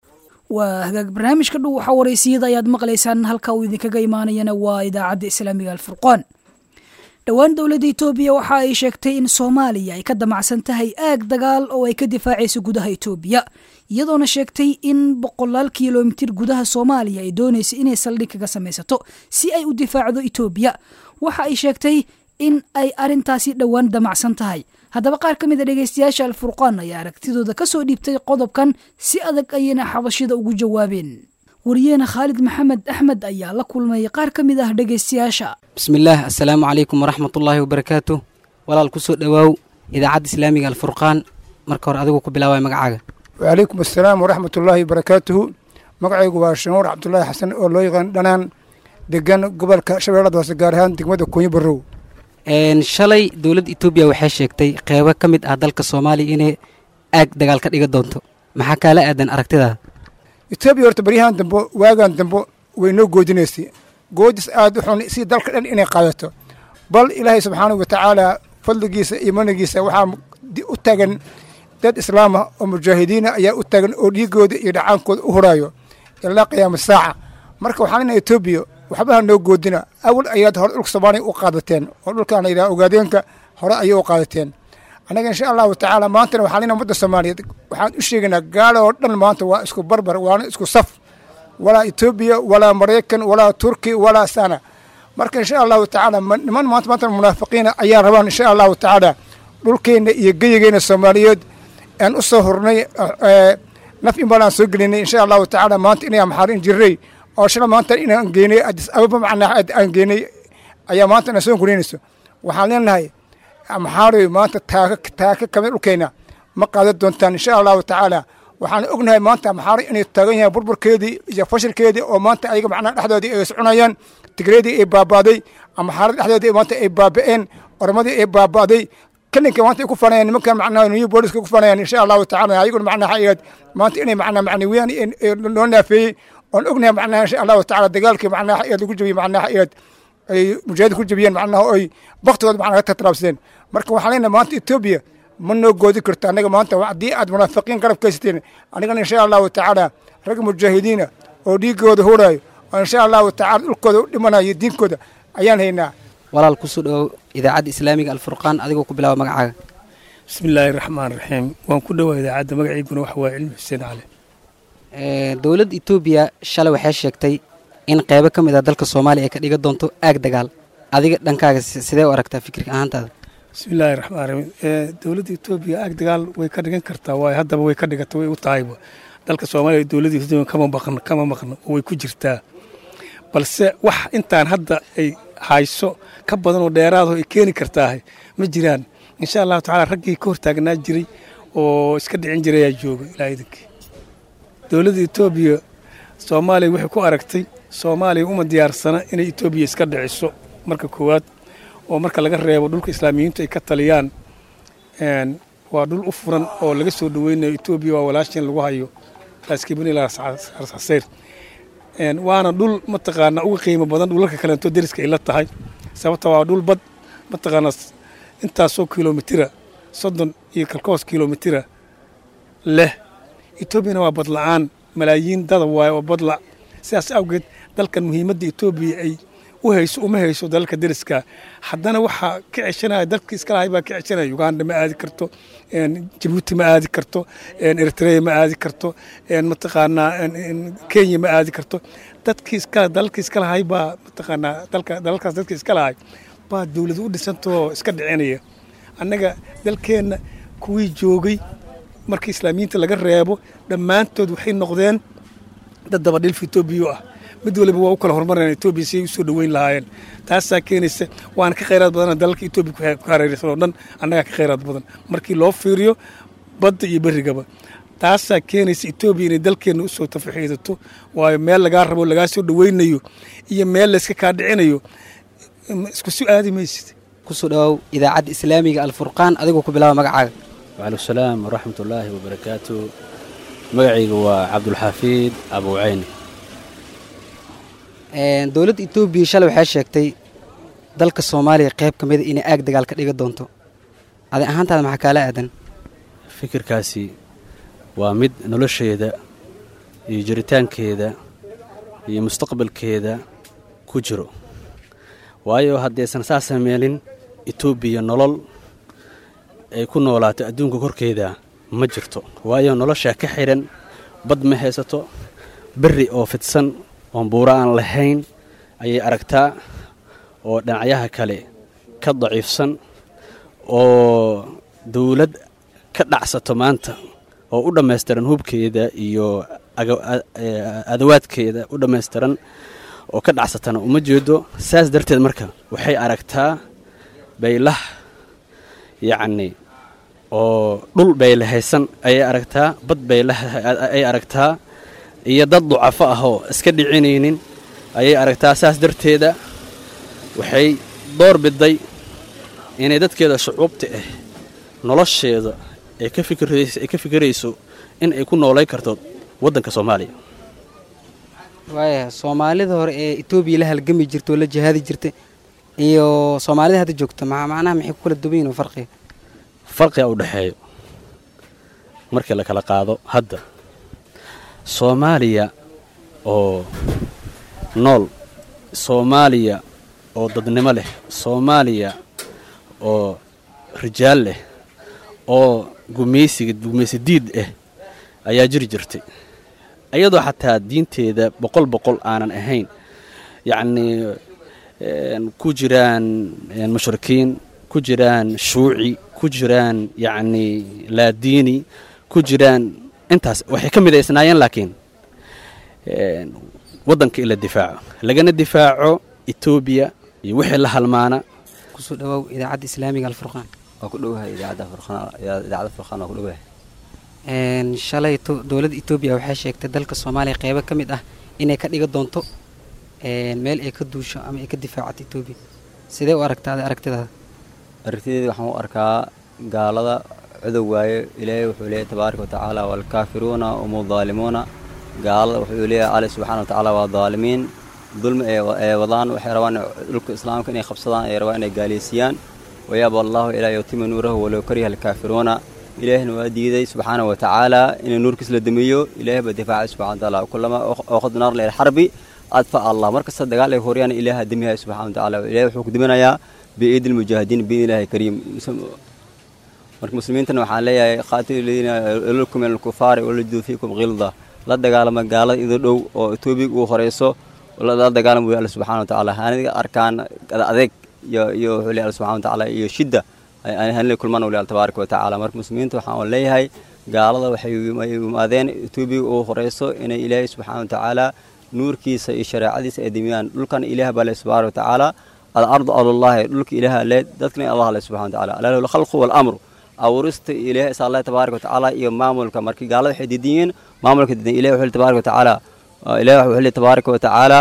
waa hagaag barnaamijka dhow waxaa waraysiyada ayaad maqlaysaan halka uu idinkaga imaanayana waa idaacadda islaamiga alfurqaan dhowaan dowladda etoobiya waxa ay sheegtay in soomaaliya ay ka damacsan tahay aag dagaal oo ay ka difaacayso gudaha etoobiya iyadoona sheegtay in boqolaal kilomitir gudaha soomaaliya ay doonaysa inay saldhig kaga samaysato si ay u difaacdo etoobiya waxa ay sheegtay in ay arrintaasi dhowaan damacsan tahay haddaba qaar ka mid a dhegaystayaasha alfurqaan ayaa aragtidooda ka soo dhiibtay qodobkan si adag ayayna xabashida ugu jawaabeen wariyeene khaalid maxamed axmed ayaa la kulmay qaar ka mid ah dhegaystayaasha bismillaah assalaamu calaykum waraxmatullaahi wabarakaatu walaal ku soo dhowaaw idaacadda islaamiga alfurqaan marka hore adigu ku bilaaway magacaaga wacalaykum assalaam waraxmatullaahi wabarakaatuhu magacaygu waa shanuur cabdulaahi xasan oo loo yaqaan dhanaan degan gobolka shabeellada hoose gaar ahaan degmada kuunyo barrow shalay dowladda etoobiya waxay sheegtay qeybo ka mid ah dalka soomaaliya inay aag dagaal ka dhiga doonto maxaa kaala aadan aragtidaada etoobiya horta baryahan dambo waagan dambo way noo goodinaysay goodis aad u xun si dalka dhan inay qaadato bal ilaahay subxaanahu watacaala fadligiisa iyo manigiisa waxaa u taagan dad islaama oo mujaahidiina ayaa u taagan oo dhiigooda iyo dhacaankooda u huraayo ilaa qiyaama saaca marka waxaan leenahay etoobiya waxbaha noo goodina awal ayaad hore dhulka soomaaliya u qaadateen oo dhulkaan yidhaha ogaadeenka hore ayay u qaadateen annaga insha allahu tacaala maantana waxaan leenahay ummadda soomaaliyeed waxaan u sheegaynaa gaalo oo dhan maanta waa isku barbar waana isku saf walaa etoobiya walaa maraykan walaa turki walaa sana marka insha allahu tacaala niman maanta maanta munaafiqiina ayaa rabaan insha allahu tacaala dhulkeenna iyo geyigeena soomaaliyeed aan u soo hurnay naf in badan aan soo gelinay insha allahu tacaala maanta inay maxaarin jirray oo shala maanta inaan geynay adis ababa macnaa aan geynay ayaa maanta inaan soo gurinayso waxaan leenahay maxaaroy maanta taaka taaka kamid dhulkeenna ma qaadan doontaan insha allahu tacaala waxaan ognahay maanta maxaaro inay taagan yahay burburkeedii iyo fashilkeedii oo maanta ayaga macnaha dhexdoodii ay soconayaan tigreedii ay baabaaday maxaarada dhexdoodii maanta ay baaba'een oramadii ay baaba'day kalinka maanta ay ku fanayaan nimankan macnaha new booliska ku fanayaan insha allahu tacaala ayaguna macnaha ayaad maanta inay macnaha macnawiyaan loo naafeeyey oon ognahay macnaha insha allahu tacaala dagaalkii macnaha ayaad lagu jabiyey macnaha ayaad ay mujaahidin ku jebiyeen macnaha oo ay baktigooda macnaha ka tatraabsadeen marka waxaan leenahay maanta etoobiya ma noo goodi karto annaga maanta haddii aad munaafiqiin garab kaysateen anigana insha allahu tacaala rag mujaahidiina oo dhiigooda huraayo oo insha allahu tacaala dhulkooda u dhimanayo diinkooda ayaan haynaa walaal kusoo dhawow idaacadda islaamiga alfurqaan adigoo ku bilaaba magacaaga bismi illaahi raxmaan raxiim waan ku dhowaa idaacadda magaciiguna waxa waaye cilmi xuseen cali dowladda etoobiya shalay waxay sheegtay in qeybo ka mid ah dalka soomaaliya ay ka dhiga doonto aag dagaal adiga dhankaaga sidee u aragtaa fikirka ahaantaada bismi illaahi raxmaan raxiim dowladda etoobiya aag dagaal way ka dhigan kartaa waayo haddaba way ka dhigata way u tahayba dalka soomaaliya dowladda etoobiya kama maqno kama maqno oo way ku jirtaa balse wax intaan hadda ay hayso ka badan oo dheeraado ay keeni kartaahay ma jiraan insha allahu tacaala raggii ka hortaagnaa jiray oo iska dhicin jiray ayaa jooga ilaa idinkii dowladda etoobiya soomaaliya waxay ku aragtay soomaaliya uma diyaarsana inay etoobiya iska dhiciso marka koowaad oo marka laga reebo dhulka islaamiyiintu ay ka taliyaan waa dhul u furan oo laga soo dhaweynayo etoobiya waa walaashin lagu hayo laaskibnilaasxaseyr waana dhul mataqaanaa uga qiimo badan dhulalka kaleento deriska ay la tahay sababta waa dhul bad mataqaanaa intaasoo kilomitira soddon iyo kalkoos kilomitira leh etoobiyana waa badla-aan malaayiin dada waaye oo badla sidaas awgeed dalkan muhiimadda etoobiya ay u hayso uma hayso dalalka deriska haddana waxaa ka ceshanaya dalkii iska lahay baa ka ceshanaya uganda ma aadi karto jabuuti ma aadi karto eritrea ma aadi karto mataqaanaa kenya ma aadi karto dadkii iska dalalkii iska lahay baa mataqaanaa dalka dalalkaas dadkii iska lahay baa dowlad u dhisantoo iska dhicinaya annaga dalkeenna kuwii joogay markii islaamiyiinta laga reebo dhammaantood waxay noqdeen dad dabadhilf etoobiya ah mid waliba waa u kala horumarayaan etoobiya si ay u soo dhoweyn lahaayeen taasaa keenaysa waana ka khayraad badana dalalka etoobiya ku hareeraysan oo dhan annagaa ka khayraad badan markii loo fiiriyo badda iyo berrigaba taasaa keenaysa etoobiya inay dalkeenna u soo tafaxiidato waayo meel lagaa rabo lagaa soo dhoweynayo iyo meel layska kaa dhicinayo isku si aadi maysid kusoo dhawow idaacadda islaamiga alfurqaan adigoo ku bilaaba magacaaga wacalaikum salaam waraxmat ullaahi wabarakaatu magacayga waa cabdulxafiid abuuceyni dowladda etoobiya shalay waxay sheegtay dalka soomaaliya qayb ka mida inay aag dagaal ka dhiga doonto adi ahaantaada maxaa kaala aadan fikirkaasi waa mid nolosheeda iyo jiritaankeeda iyo mustaqbalkeeda ku jiro waayo haddaysan saa sameelin etoobiya nolol ay ku noolaato adduunka korkeeda ma jirto waayo noloshaa ka xidhan bad ma haysato berri oo fidsan oon buuro aan lahayn ayay aragtaa oo dhinacyaha kale ka daciifsan oo dawlad ka dhacsato maanta oo u dhammaystiran hubkeeda iyo adawaadkeeda u dhammaystiran oo ka dhacsatana uma jeedo saas darteed marka waxay aragtaa baylah yacni oo dhul baylahaysan ayay aragtaa bad baylaay aragtaa iyo dad ducafo ah oo iska dhicinaynin ayay aragtaa saas darteeda waxay door biday inay dadkeeda shucuubta ah nolosheeda ay ka fikirayso in ay ku noolay karto waddanka soomaaliya waaya soomaalida hore ee etoobiya la halgami jirta oo la jihaadi jirta iyo soomaalida hadda joogta macnaha maxay ku kala duwan yihin farqiga farqiga u dhexeeyo markii la kala qaado hadda soomaaliya oo nool soomaaliya oo dadnimo leh soomaaliya oo rijaal leh oo gumaysiga gumaysi diid ah ayaa jiri jirtay iyadoo xataa diinteeda boqol boqol aanan ahayn yacnii ku jiraan mushrikiin ku jiraan shuuci ku jiraan yacnii laadiini ku jiraan intaas waxay ka midaysnaayeen laakiin waddanka in la difaaco lagana difaaco etoobiya iyo wixii la halmaana kusoo dhawow idaacadda islaamiga alfurqaan waa ku dhowahay idaacadda furqaan idaacadda furqaan waa ku dhowahay shalay dowladda etoobiya waxay sheegtay dalka soomaaliya qeybo ka mid ah inay ka dhiga doonto meel ay ka duusho ama ay ka difaacato etoobiya sidee u aragtaa aragtidaada aragtideeda waxaan u arkaa gaalada cudow waaye ilaahay wuxuu leeyahy tabaaraka watacaala waalkaafiruuna hum daalimuuna gaalada wuxuu leeyahay alle subxaana watacaala waa daalimiin dulmi ay wadaan waxay rabaan dhulka islaamka inay qabsadaan ay rabaan inay gaaliysiiyaan wayaaba allahu ilaa yutima nuurahu walow kariha alkaafiruuna ilaahina waa diiday subxaana wa tacaala inuu nuurkiis la damiyo ilaahay baa difaacay subxana wa tacaala kulama ooqad naar leel xarbi adfa allah markasta dagaal ay horiyaan ilaaha damiyahay subxana wa tacaala ilahay wuxuu ku diminayaa biidi lmujaahidiin biidni ilaahi kariim marka muslimiintana waxaan leeyahay qaatilu ladiina lulkum min alkufaari walajiduu fiikum khilda la dagaalama gaalada idin dhow oo etoobiya ugu horeyso la dagaalama wey alla subxana wa tacaala haniga arkaan adeeg iyo iyo wuxuu leeyahay alla subxana wa tacaala iyo shidda hanila kulmaan wali alla tabaaraka wa tacaala marka muslimiinta waxaan leeyahay gaalada waxay yimaadeen etoobiya ugu horeyso inay ilaahay subxana wa tacaala nuurkiisa iyo shareecadiisa ay dimiyaan dhulkan ilaah baa le subxana wa tacaala alardu alullahi dhulka ilaaha le dadkana allah le subxana wa tacaala alaa alkhalqu waalamru abuurista ilaah is allah tabaaraka wa tacaala iyo maamulka markii gaalada waxay diidan yihiin maamulka diidan ilahi wuxuu tabaaraka wa tacaala ilahi wuxuu tabaaraka wa tacaala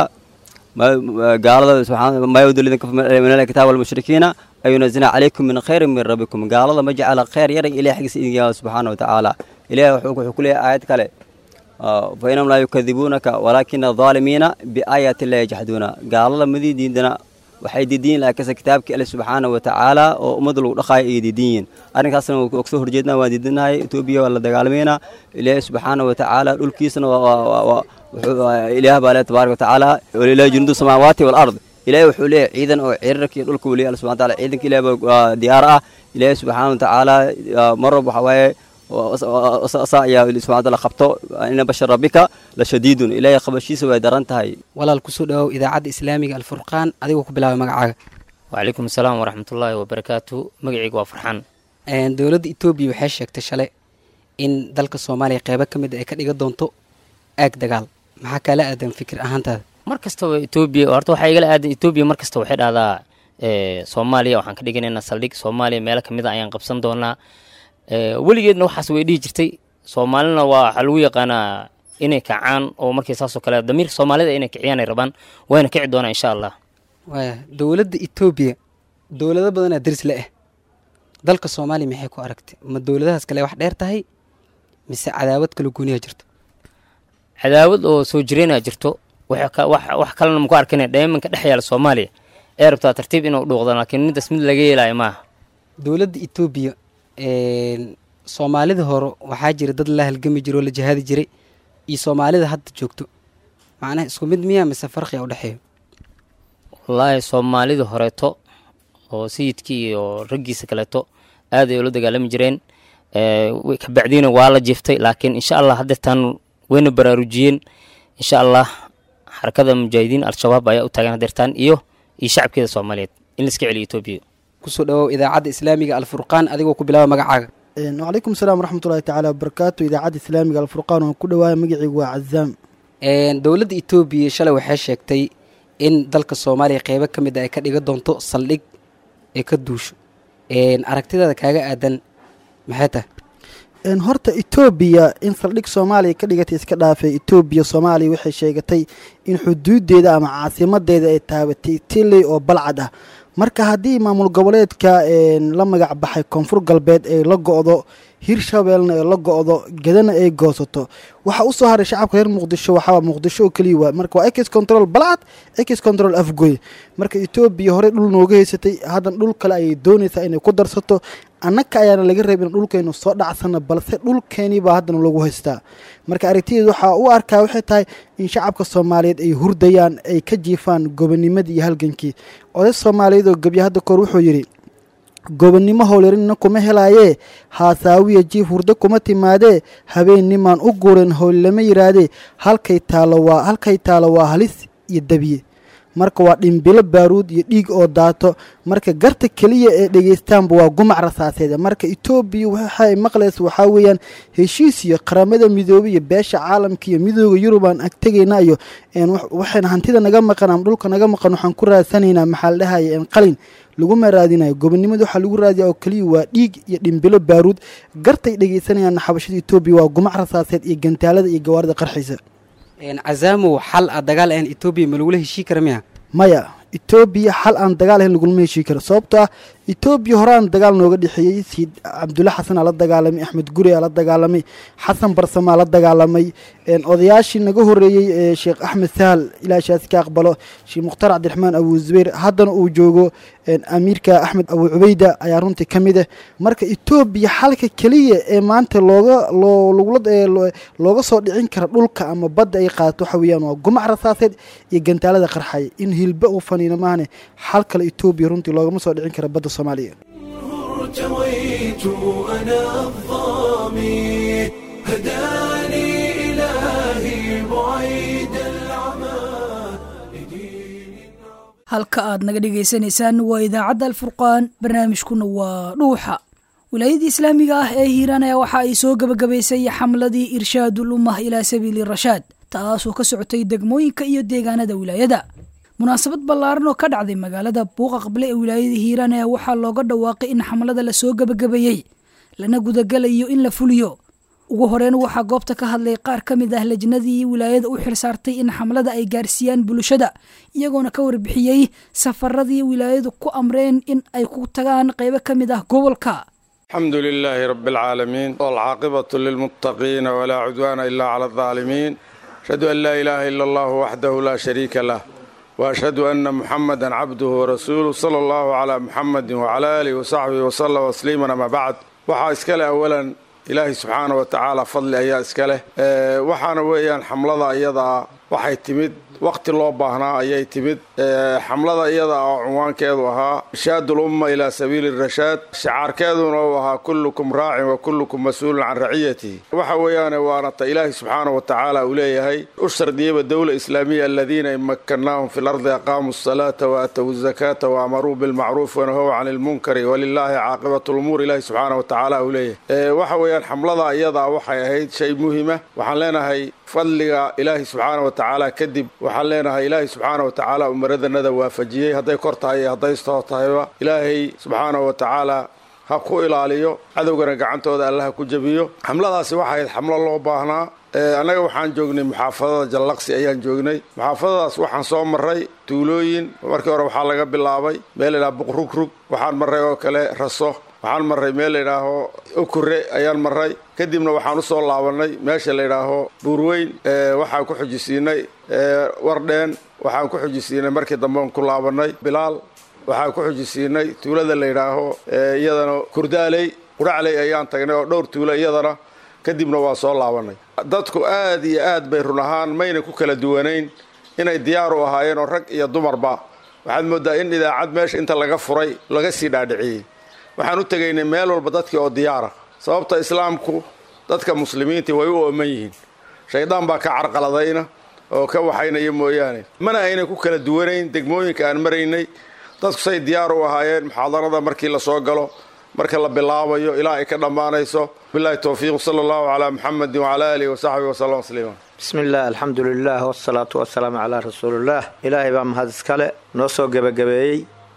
gaalada subxaana maa yawdu lidin min alkitaab walmushrikiina an yunazila calaykum min khayrin min rabbikum gaalada ma jecla khayr yaray ilahi xaggiisa idin yaala subxaana wa tacaala ilahi wuxuu ku leeyahay aayad kale fainahum laa yukadibuunaka walaakina adaalimiina biaayaati illahi yajxaduuna gaalada madii diidana waxay diidiyin laakiinse kitaabkii alle subxaana wa tacaala oo ummadda lagu dhaqaayo ayay diidiyiin arrinkaasna waa kasoo horjeedna waan diidinahay etoobiya waa la dagaalamayna ilaahay subxaana wa tacaala dhulkiisana ilaah baa le tabaaraka wa tacaala walilahi junuudu samaawaati walard ilaahay wuxuu leeyahay ciidan oo cirirka iyo dhulka weliya alle subxana taala ciidanka ilaah baa diyaar ah ilaahay subxaana wa tacaala mar walba waxaa waaye saa ayaa subxana taala qabto ina bashar rabbika la shadiidun ilaahay qabashiisa way daran tahay walaal kusoo dhawow idaacadda islaamiga alfurqaan adigoo ku bilaabay magacaaga wacalaykum asalaam waraxmatullaahi wabarakaatu magacayga waa farxaan dowladda etoobiya waxay sheegtay shalay in dalka soomaaliya qeybo ka mid a ay ka dhiga doonto aag dagaal maxaa kaala aadan fikir ahaantaada mar kastaba etoobiya horta waxaa igala aadan etoobiya mar kasta waxay dhahdaa soomaaliya waxaan ka dhiganaynaa saldhig soomaaliya meelo kamid a ayaan qabsan doonaa weligeedna waxaas way dhihi jirtay soomaalina waa waxaa lagu yaqaanaa inay kacaan oo markii saasoo kale damiirka soomaalida inay kiciyaan ay rabaan wayna kici doonaa insha allah waaya dowladda etoobiya dowlado badanaa deris le ah dalka soomaaliya maxay ku aragtay ma dowladahaas kale wax dheer tahay mise cadaawad kala gooniyaa jirto cadaawad oo soo jireenaa jirto wax kalena maku arkina dheemanka dhex yaala soomaaliya ee rabtaa tartiib inuu dhuuqdo laakiin midaas mid laga yeelaayo maaha dowladda etoobiya soomaalida hore waxaa jira dad la halgami jira oo la jihaadi jiray iyo soomaalida hadda joogto macnaha isku mid miyaa mise farqiga udhexeeyo wallaahi soomaalida horeeto oo sayidkii iyo raggiisa kaleeto aad ay ula dagaalami jireen kabacdiina waa la jiiftay laakiin insha allah haddeetaan wayna baraarujiyeen insha allah xarakada mujaahidiin al-shabaab ayaa u taagan hadeertaan iyo iyo shacabkeeda soomaaliyeed in laiska celiyo etoobiya kusoo dhawow idaacadda islaamiga alfurqaan adigoo ku bilaaba magacaaga wacalaykum salaam waraxmatullahi tacaala wabarakaatu idaacadda islaamiga alfurqaan waan ku dhawaaya magacaygu waa cazaam dowladda etoobiya shalay waxay sheegtay in dalka soomaaliya qeybo ka mid a ay ka dhiga doonto saldhig ee ka duusho aragtidaada kaaga aadan maxay tahay horta etoobiya in saldhig soomaaliya ka dhigatay iska dhaafay etoobiya soomaaliya waxay sheegatay in xuduudeeda ama caasimadeeda ay taabatay tiley oo balcad ah marka haddii maamul goboleedka la magac baxay koonfur galbeed ay la go-do hirshabeelna ay la go-do gedana ay goosato waxaa usoo haray shacabka reer muqdisho waxaa muqdisho oo keliya waa marka waa ex control balcad ex control afgoy marka etoobiya horey dhul nooga haysatay haddan dhul kale ayay doonaysaa inay ku darsato annaka ayaana laga reebin dhulkaynu soo dhacsana balse dhulkeenii baa haddana lagu haystaa marka aragtideed waxaa u arkaa waxay tahay in shacabka soomaaliyeed ay hurdayaan ay ka jiifaan gobonimadii iyo halgankii oday soomaaliyeed oo gebya hadda koor wuxuu yidhi gobonnimo howlyarinna kuma helaayee haasaawiya jiif hurdo kuma timaadee habeennimaan u guuran howl lama yidhaahdee halkay taalo waa halkay taalo waa halis iyo dabiye marka waa dhimbilo baaruud iyo dhiig oo daato marka garta keliya ee dhegaystaanba waa gumac rasaaseed marka etoobiya waxay maqlaysa waxaa weeyaan heshiis iyo qaramada midoobey iyo beesha caalamka iyo midooda yurubaan ag tegaynaa iyo waxayna hantida naga maqan ama dhulka naga maqan waxaan ku raadsanaynaa maxaa la dhahaya qalin laguma raadinayo gobonnimada waxaa lagu raadiya oo keliya waa dhiig iyo dhimbilo baaruud gartay dhegaysanayaan xabashada etoobiya waa gumac rasaaseed iyo gantaalada iyo gawaarida qarxiisa casaamow xal a dagaal ahan etoobiya ma lagula heshii kara miya maya etoobiya xal aan dagaal ahayn lagulama heshii karo sababtoo ah etoobiya horaan dagaal nooga dhexeeyey siid cabdulle xasanaa la dagaalamay axmed guri aa la dagaalamay xasan barsamaa la dagaalamay odayaashii naga horeeyey ee sheekh axmed sahal ilaashaasi ka aqbalo sheekh mukhtaar cabdiraxmaan abu zubayr haddana uu joogo amiirka axmed abu cubeyda ayaa runtii ka mid ah marka etoobiya xalka keliya ee maanta looga looga soo dhicin kara dhulka ama badda ay qaadato waxa weeyaan waa gumac rasaaseed iyo gantaalada qarxaya in hilba uu faniino maahane xal kale etoobiya runtii loogama soo dhicin kara badda soomaaliya ارتويت أنا الظامي هداني إلهي بعيد العمى halka aad naga dhagaysanaysaan waa idaacadda alfurqaan barnaamijkuna waa dhuuxa wilaayadii islaamiga ah ee hiiraan ayaa waxa ay soo gebagabaysay xamladii irshaadul ummah ilaa sabiili rashaad taasoo ka socotay degmooyinka iyo deegaanada wilaayada munaasabad ballaaran oo ka dhacday magaalada buuqa qable ee wilaayada hiiraan ayaa waxaa looga dhawaaqay in xamlada lasoo gebagabeeyey lana gudagalayo in la fuliyo ugu horeyn waxaa goobta ka hadlay qaar ka mid ah lajnadii wilaayada u xilsaartay in xamlada ay gaarsiiyaan bulshada iyagoona ka warbixiyey safaradii wilaayadu ku amreen in ay ku tagaan qaybo ka mid ah gobolka الحمد لله رب العالمين والعاقبة للمتقين ولا عدوان إلا على الظالمين أشهد أن لا إله إلا الله وحده لا شريك له وأشهد أن محمدا عبده ورسوله صلى الله على محمد وعلى آله وصحبه وسلم وسليما ما بعد waxaa iska leh awalan ilaahay subxaana wa tacaala fadli ayaa iska leh waxaana weeyaan xamlada iyadaa waxay timid waqti loo baahnaa ayay timid xamlada iyada oo cunwaankeedu ahaa irshaadu lumma ilaa sabiili rashaad shicaarkeeduna uu ahaa kullukum raacin wa kullukum mas-uulun can raciyatihi waxa weeyaane waana ta ilaahay subxaana wa tacaala uu leeyahay u shardiyaba dowla islaamiya aladiina in makkannaahum fi lardi aqaamuu asalaata wa aatow azakaata wa amaruu bilmacruuf wanahow can ilmunkari walilaahi caaqibatu lumuur ilaahi subxaana wa tacaala uu leeyahay waxa weeyaan xamlada iyadaa waxay ahayd shay muhima waxaan leenahay fadliga ilaahi subxaana wa tacaala kadib waxaan leenahay ilaahay subxaana wa tacaala umaradanada waafajiyey hadday kor tahay iyo hadday stoo tahayba ilaahay subxaana wa tacaala ha ku ilaaliyo cadowgana gacantooda alla ha ku jebiyo xamladaasi waxay ahayd xamlo loo baahnaa annaga waxaan joognay muxaafadada jallaqsi ayaan joognay muxaafadadaas waxaan soo marray tuulooyin markii hore waxaa laga bilaabay meel laydhaha buqrugrug waxaan marray oo kale raso waxaan marray meel layidhaaho okure ayaan marray kadibna waxaan usoo laabannay meesha layidhaaho buurweyn waxaan ku xujisiinay wardheen waxaan ku xujisiinay markii dambean ku laabannay bilaal waxaan ku xujisiinay tuulada layidhaaho iyadana kurdaaley quracley ayaan tagnay oo dhowr tuulo iyadana kadibna waa soo laabannay dadku aad iyo aad bay run ahaan mayna ku kala duwanayn inay diyaar u ahaayeen oo rag iyo dumarba waxaad mooddaa in idaacad meesha inta laga furay laga sii dhaadhiciyey waxaan u tegaynay meel walba dadkii oo diyaara sababta islaamku dadka muslimiintii way u ooman yihiin shaydaan baa ka carqaladayna oo ka waxaynaya mooyaane mana aynan ku kala duwanayn degmooyinka aan maraynay dadku say diyaar u ahaayeen muxaadarada markii la soo galo marka la bilaabayo ilaa ay ka dhammaanayso bilahi towfiiq sala allahu calaa muxamedin wacala aalihi wasaxbihi wasallam tasliima bismi illah alxamdu lilah wasalaatu wasalaamu calaa rasuulillaah ilaahay baa mahad iskale noo soo gebagabeeyey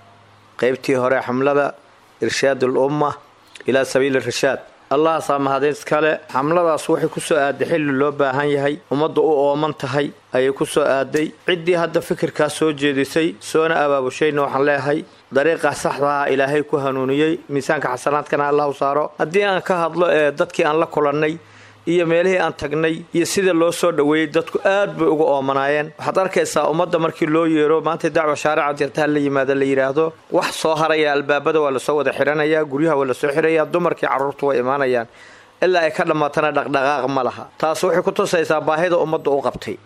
qaybtii hore xamlada irshaad ulumma ilaa sabiili rashaad allahaasaa mahadin iskale xamladaas waxay ku soo aaday xilli loo baahan yahay ummadda u ooman tahay ayay ku soo aaday ciddii hadda fikirkaas soo jeedisay soona abaabushayna waxaan leeyahay dariiqa saxdaha ilaahay ku hanuuniyey miisaanka xasanaadkana allah u saaro haddii aan ka hadlo ee dadkii aan la kulannay iyo meelihii aan tagnay iyo sida loo soo dhoweeyey dadku aad bay uga oomanaayeen waxaad arkaysaa ummadda markii loo yeero maanta dacwa shaarica jirtaha la yimaada la yidhaahdo wax soo haraya albaabada waa lasoo wada xidhanayaa guryaha waa lasoo xidhayaa dumarkii carruurtu way imaanayaan ilaa ay ka dhammaatana dhaqdhaqaaq ma laha taas waxay ku tusaysaa baahida ummadda u qabtay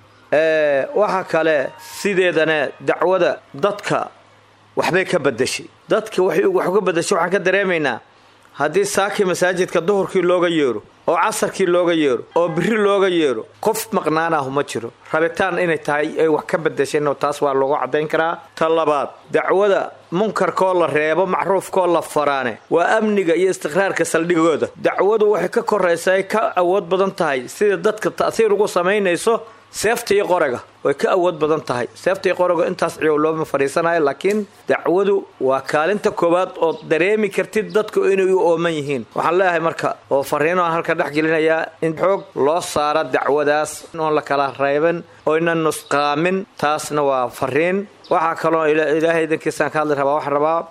waxa kale sideedana dacwada dadka waxbay ka badashay dadka waxay wax uga badashay waxaan ka dareemaynaa haddii saakii masaajidka duhurkii looga yeero oo casarkii looga yeero oo biri looga yeero qof maqnaanahu ma jiro rabitaan inay tahay ay wax ka badasheen taas waa loogu caddayn karaa ta labaad dacwada munkarkoo la reebo macruufkoo la faraane waa amniga iyo istiqraarka saldhigooda dacwadu waxay ka koraysaa ay ka awood badan tahay sida dadka ta'siir ugu samaynayso seefta iyo qorega way ka awood badan tahay seefta iyo qorega intaas ciyow looma fadhiisanayo laakiin dacwadu waa kaalinta koowaad oo dareemi kartid dadku inay u ooman yihiin waxaan leeyahay marka oo fariino aan halka dhex gelinayaa in xoog loo saara dacwadaas oon la kala reeban oynan nusqaamin taasna waa fariin waxaa kaloo ilaahay idankiisaan ka hadli rabaa waxaan rabaa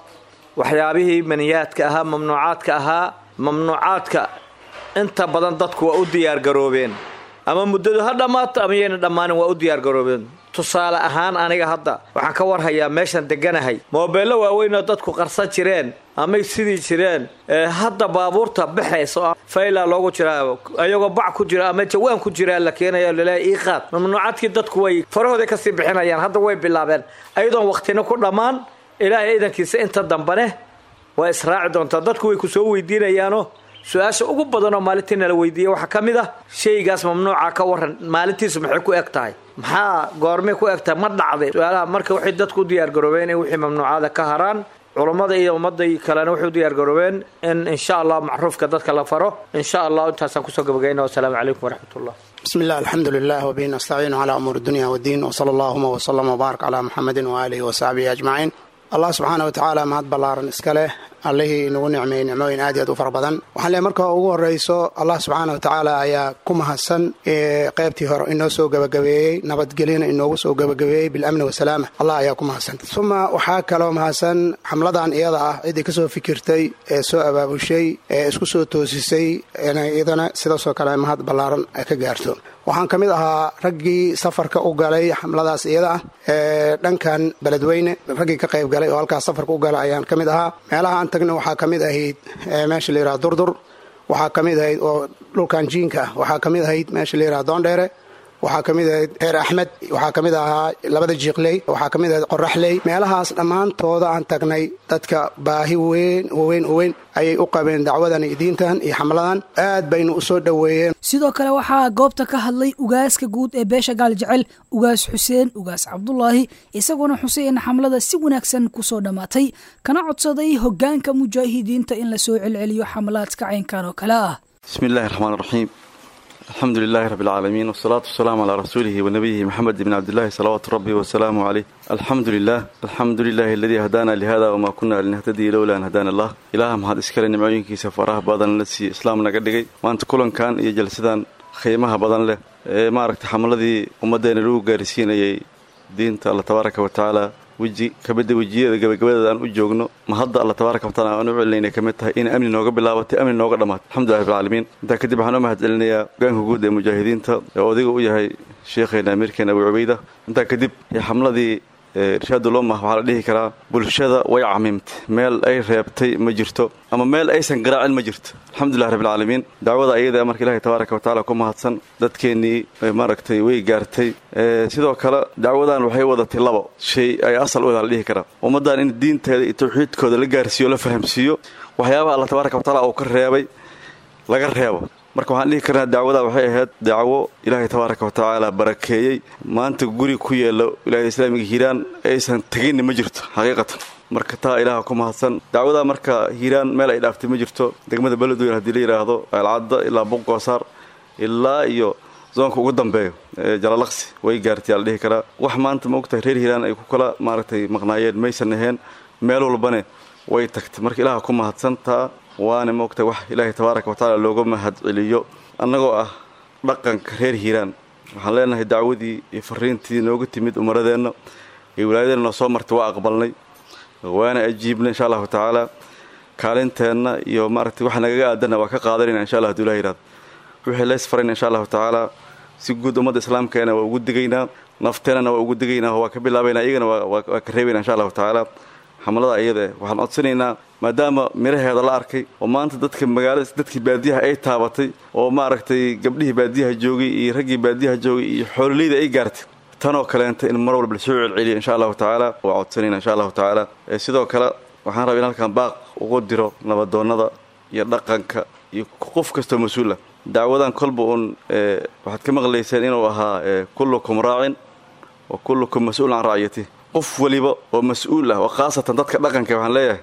waxyaabihii maniyaadka ahaa mamnuucaadka ahaa mamnuucaadka inta badan dadku waa u diyaargaroobeen ama muddadu ha dhammaato ama yayna dhammaanin waa u diyaargaroobeen tusaale ahaan aniga hadda waxaan ka warhayaa meeshan deganahay moobeello waaweynoo dadku qarsan jireen amay sidii jireen hadda baabuurta baxaysa faylaa loogu jiraa ayagoo bac ku jira ama jawaan ku jiraa la keenayo laleeya ii qaad mamnuucaadkii dadku way farahooday kasii bixinayaan hadda way bilaabeen ayadoon waqtina ku dhammaan ilaahay idankiisa inta dambane waa israaci doontaa dadku way ku soo weydiinayaano su-aasha ugu badanoo maalintii nala weydiiyey waxaa ka mid ah shaygaas mamnuuca ka waran maalintiisu maxay ku eg tahay maxaa goormay ku eg tahay ma dhacday su-aalaha marka waxay dadku u diyaargaroobeen in wixii mamnuucada ka haraan culummada iyo ummadai kalena waxay u diyaargaroobeen in insha allah macruufka dadka la faro insha allah intaasaan kusoo gabagayna wasalaamu calaykum waraxmatullah بسم الله الحمد لله وبه نستعين على أمور الدنيا والدين وصلى اللهم وسلم وبارك على محمد وآله وصحبه أجمعين allah subxaana wa tacaala mahad ballaaran iska leh allihii inagu nicmeeyey nicmooyin aad iyo aad u fara badan waxaan leeay marka ugu horreyso allah subxaana wa tacaala ayaa ku mahadsan qeybtii hore inoo soo gebagabeeyey nabadgelyana inoogu soo gebagabeeyey bilamni wasalaama allah ayaa ku mahadsan uma waxaa kaloo mahadsan xamladan iyada ah ciddii kasoo fikirtay ee soo abaabushay ee isku soo toosisay iyadana sidaasoo kale mahad ballaaran ay ka gaarto waxaan ka mid ahaa raggii safarka u galay xamladaas iyada ah ee dhankan beledweyne raggii ka qayb galay oo halkaas safarka u galay ayaan ka mid ahaa meelaha aan tagna waxaa ka mid ahayd meesha la yidhaha durdur waxaa ka mid ahayd oo dhulkan jiinka ah waxaa ka mid ahayd meesha la yidhaha doondheere waxaa ka mid ahayd reer axmed waxaa ka mid ahaa labada jiiqley waxaa ka mid ahayd qoraxley meelahaas dhammaantooda aan tagnay dadka baahi weyn weyn weyn ayay u qabeen dacwadan iyo diintan iyo xamladan aad baynu u soo dhoweeyeen sidoo kale waxaa goobta ka hadlay ugaaska guud ee beesha gaal jecel ugaas xuseen ugaas cabdulaahi isaguna xusay in xamlada si wanaagsan kusoo dhammaatay kana codsaday hoggaanka mujaahidiinta in lasoo celceliyo xamlaadka caynkan oo kale ah bismi illaahi raxmaan raxiim alxamdu lilaahi rabbi alcaalamiin wasalaatu wasalaamu calaa rasuulihi wanabiyihi maxamed ibni cabdillahi salawaatu rabbi wasalaamu caleyh alxamdu lilah alxamdu lilaahi aladii hadaana lihada wamaa kunna linahtadii lowla an hadaana allah ilaaha mahad iskale nimcooyinkiisa faraha badan la siiye islaam naga dhigay maanta kulankan iyo jalsadan qiimaha badan leh ee maaragtay xamladii ummaddeena lagu gaarsiinayay diinta alla tabaaraka wa tacaala weji kamida wejiyada gabagabadeeda aan u joogno ma hadda alla tabaaraka wa taala aan u celinayna ka mid tahay in amni nooga bilaabatay amni nooga dhammaatay alxamdulilah rabbilcaalamiin intaa kadib waxaan u mahad celinayaa hogaanka guud ee mujaahidiinta ee odayga u yahay sheekheena amiirkeena abu cubayda intaa kadib xamladii irshaadul ummah waxaa la dhihi karaa bulshada way camimtay meel ay reebtay ma jirto ama meel aysan garaacin ma jirto alxamdulilah rabbilcaalamiin dacwada ayada marka ilahi tabaaraka wa tacala ku mahadsan dadkeennii maaragtay way gaartay sidoo kale dacwadan waxay wadatay labo shay ay asal u la dhihi karaa ummaddan in diinteeda iyo tawxiidkooda la gaarsiiyo la fahamsiiyo waxyaabaha alla tabaaraka wa tacala uu ka reebay laga reebo marka waxaan dhihi karnaa dacwada waxay ahayd dacwo ilaahay tabaaraka wa tacaala barakeeyey maanta guri ku yeelo wilaayada islaamiga hiiraan aysan teginni ma jirto xaqiiqatan marka taa ilaaha ku mahadsan dacwadaa marka hiiraan meel ay dhaaftay ma jirto degmada beledweyn haddii la yidhaahdo alcadda ilaa buqoosaar ilaa iyo zoonka ugu dambeeyo jalalaqsi way gaartay ala dhihi karaa wax maanta ma ogtahay reer hiiraan ay ku kala maaragtay maqnaayeen maysan aheen meel walbane way tagtay marka ilaaha ku mahadsan taa waana moogtay wax ilaahay tabaaraka wa tacaala looga mahad celiyo annagoo ah dhaqanka reer hiiraan waxaan leenahay dacwadii iyo fariintii nooga timid umaradeenna iyo wilaayadeenna noo soo martay waa aqbalnay waana ajiibnay insha allahu tacaala kaalinteenna iyo maaragtay waxa nagaga aadanna waa ka qaadanayna insha allah haduu ilah yihahdo wixii leys farayna insha allahu tacaala si guud ummadda islaamkeena waa ugu digaynaa nafteennana waa ugu digaynaa waa ka bilaabaynaa iyagana waa ka reebaynaa insha allahu tacaala xamlada iyada waxaan codsanaynaa maadaama miraheeda la arkay oo maanta dadka magaalada dadkii baadiyaha ay taabatay oo maaragtay gabdhihii baadiyaha joogay iyo raggii baadiyaha joogay iyo xoololeyda ay gaartay tanoo kaleenta in mar walba lasoo celceliya insha allahu tacaala waa codsanayna insha allahu tacaala sidoo kale waxaan rabaa in halkan baaq ugu diro nabadoonnada iyo dhaqanka iyo qof kastoo mas-uul ah dacwadan kolba uun waxaad ka maqlayseen inuu ahaa kullukum raacin wa kullukum mas-uul can racyati qof waliba oo mas-uul ah oo khaasatan dadka dhaqanka waxaan leeyahay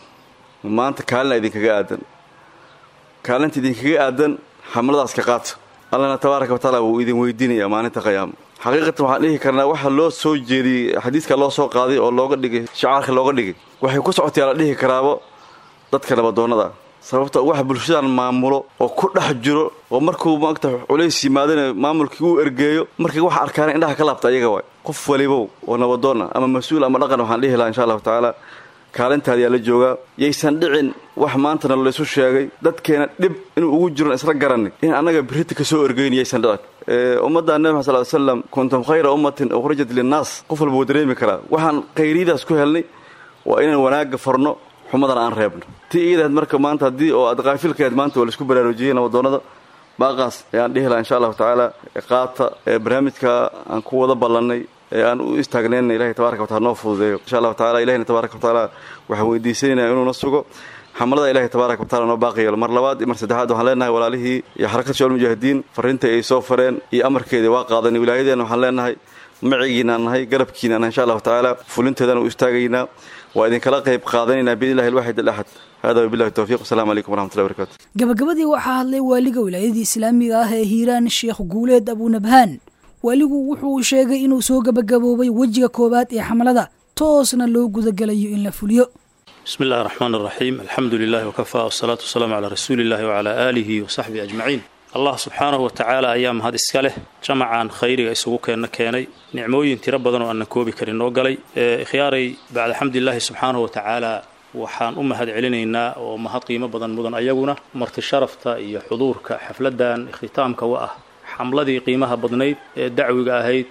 maanta kaalina idinkaga aadan kaalinta idinkaga aadan xamladaas ka qaata allana tabaaraka wa tacaala wuu idin weydiinayaa maalinta qiyaama xaqiiqatan waxaan dhihi karnaa waxa loo soo jeediyey xadiiska loo soo qaaday oo looga dhigay shacaarka looga dhigay waxay ku socotay la dhihi karaabo dadka nabadoonnada sababta waxa bulshadan maamulo oo ku dhex jiro oo markuu maagta culays yimaadana maamulkii uu ergeeyo markii waxa arkaana indhaha ka laabta ayaga waay qof walibow oo nabadoonna ama mas-uul ama dhaqan waxaan dhihi lahaa insha allahu tacaala kaalintaadiyaa la joogaa yaysan dhicin wax maantana laysu sheegay dadkeena dhib inuu ugu jiron isla garanin in annaga birita ka soo orgeyni yaysan dhicin ummadda nebi maxad sal slam kuntum khayra ummatin ukhrijat linnaas qof walba wuu dareemi karaa waxaan khayriyadaas ku helnay waa inaan wanaagga farno xumadana aan reebno tii iidahayd marka maanta haddii oo aad kaafilkahayd maanta waa laisku baraarujiyey nabadoonnada baaqaas ayaan dhihi lahaa insha allahu tacaala qaata barnaamijka aan ku wada ballannay ee aan u istaagnayna ilahay tabaraka watacala noo fududeeyo insha allahu tacala ilahina tabaraka watacaala waxaan weydiisanayna inuuna sugo xamalada ilahay tabaaraka watacala noo baaqi yeelo mar labaad iyo mar saddexaad waxaan leenahay walaalihii iyo xarakad shawal mujaahidiin farriinta ay soo fareen iyo amarkeedii waa qaadanay wilaayadeenna waxaan leenahay macigiinaan nahay garabkiinaan nahay insha allahu tacaala fulinteedana u istaagaynaa waa idinkala qayb qaadanaynaa biidni illahi alwaxid alaxad hada wabillahi towfiiq wasalaamu calaykum waraxmatullahi barakatu gabagabadii waxaa hadlay waaliga wilaayadii islaamiga ah ee hiiraan sheekh guuleed abunabhaan waaligu wuxuu sheegay inuu soo gabagaboobay wejiga koowaad ee xamlada toosna loo gudagalayo in la fuliyo بسم الله الرحمن الرحيم الحمد لله وكفى والصلاة والسلام على رسول الله وعلى آله وصحبه أجمعين الله سبحانه وتعالى أيام هذا إسكاله جمعان خيري إسوغو كينا كيني نعموين تربضن وأن كوبي كرين نوغلي خياري بعد الحمد لله سبحانه وتعالى waxaan u mahad celinaynaa oo mahad qiimo badan mudan ayaguna marti sharafta iyo xuduurka xafladan ikhtitaamka wa ah xamladii qiimaha badnayd ee dacwiga ahayd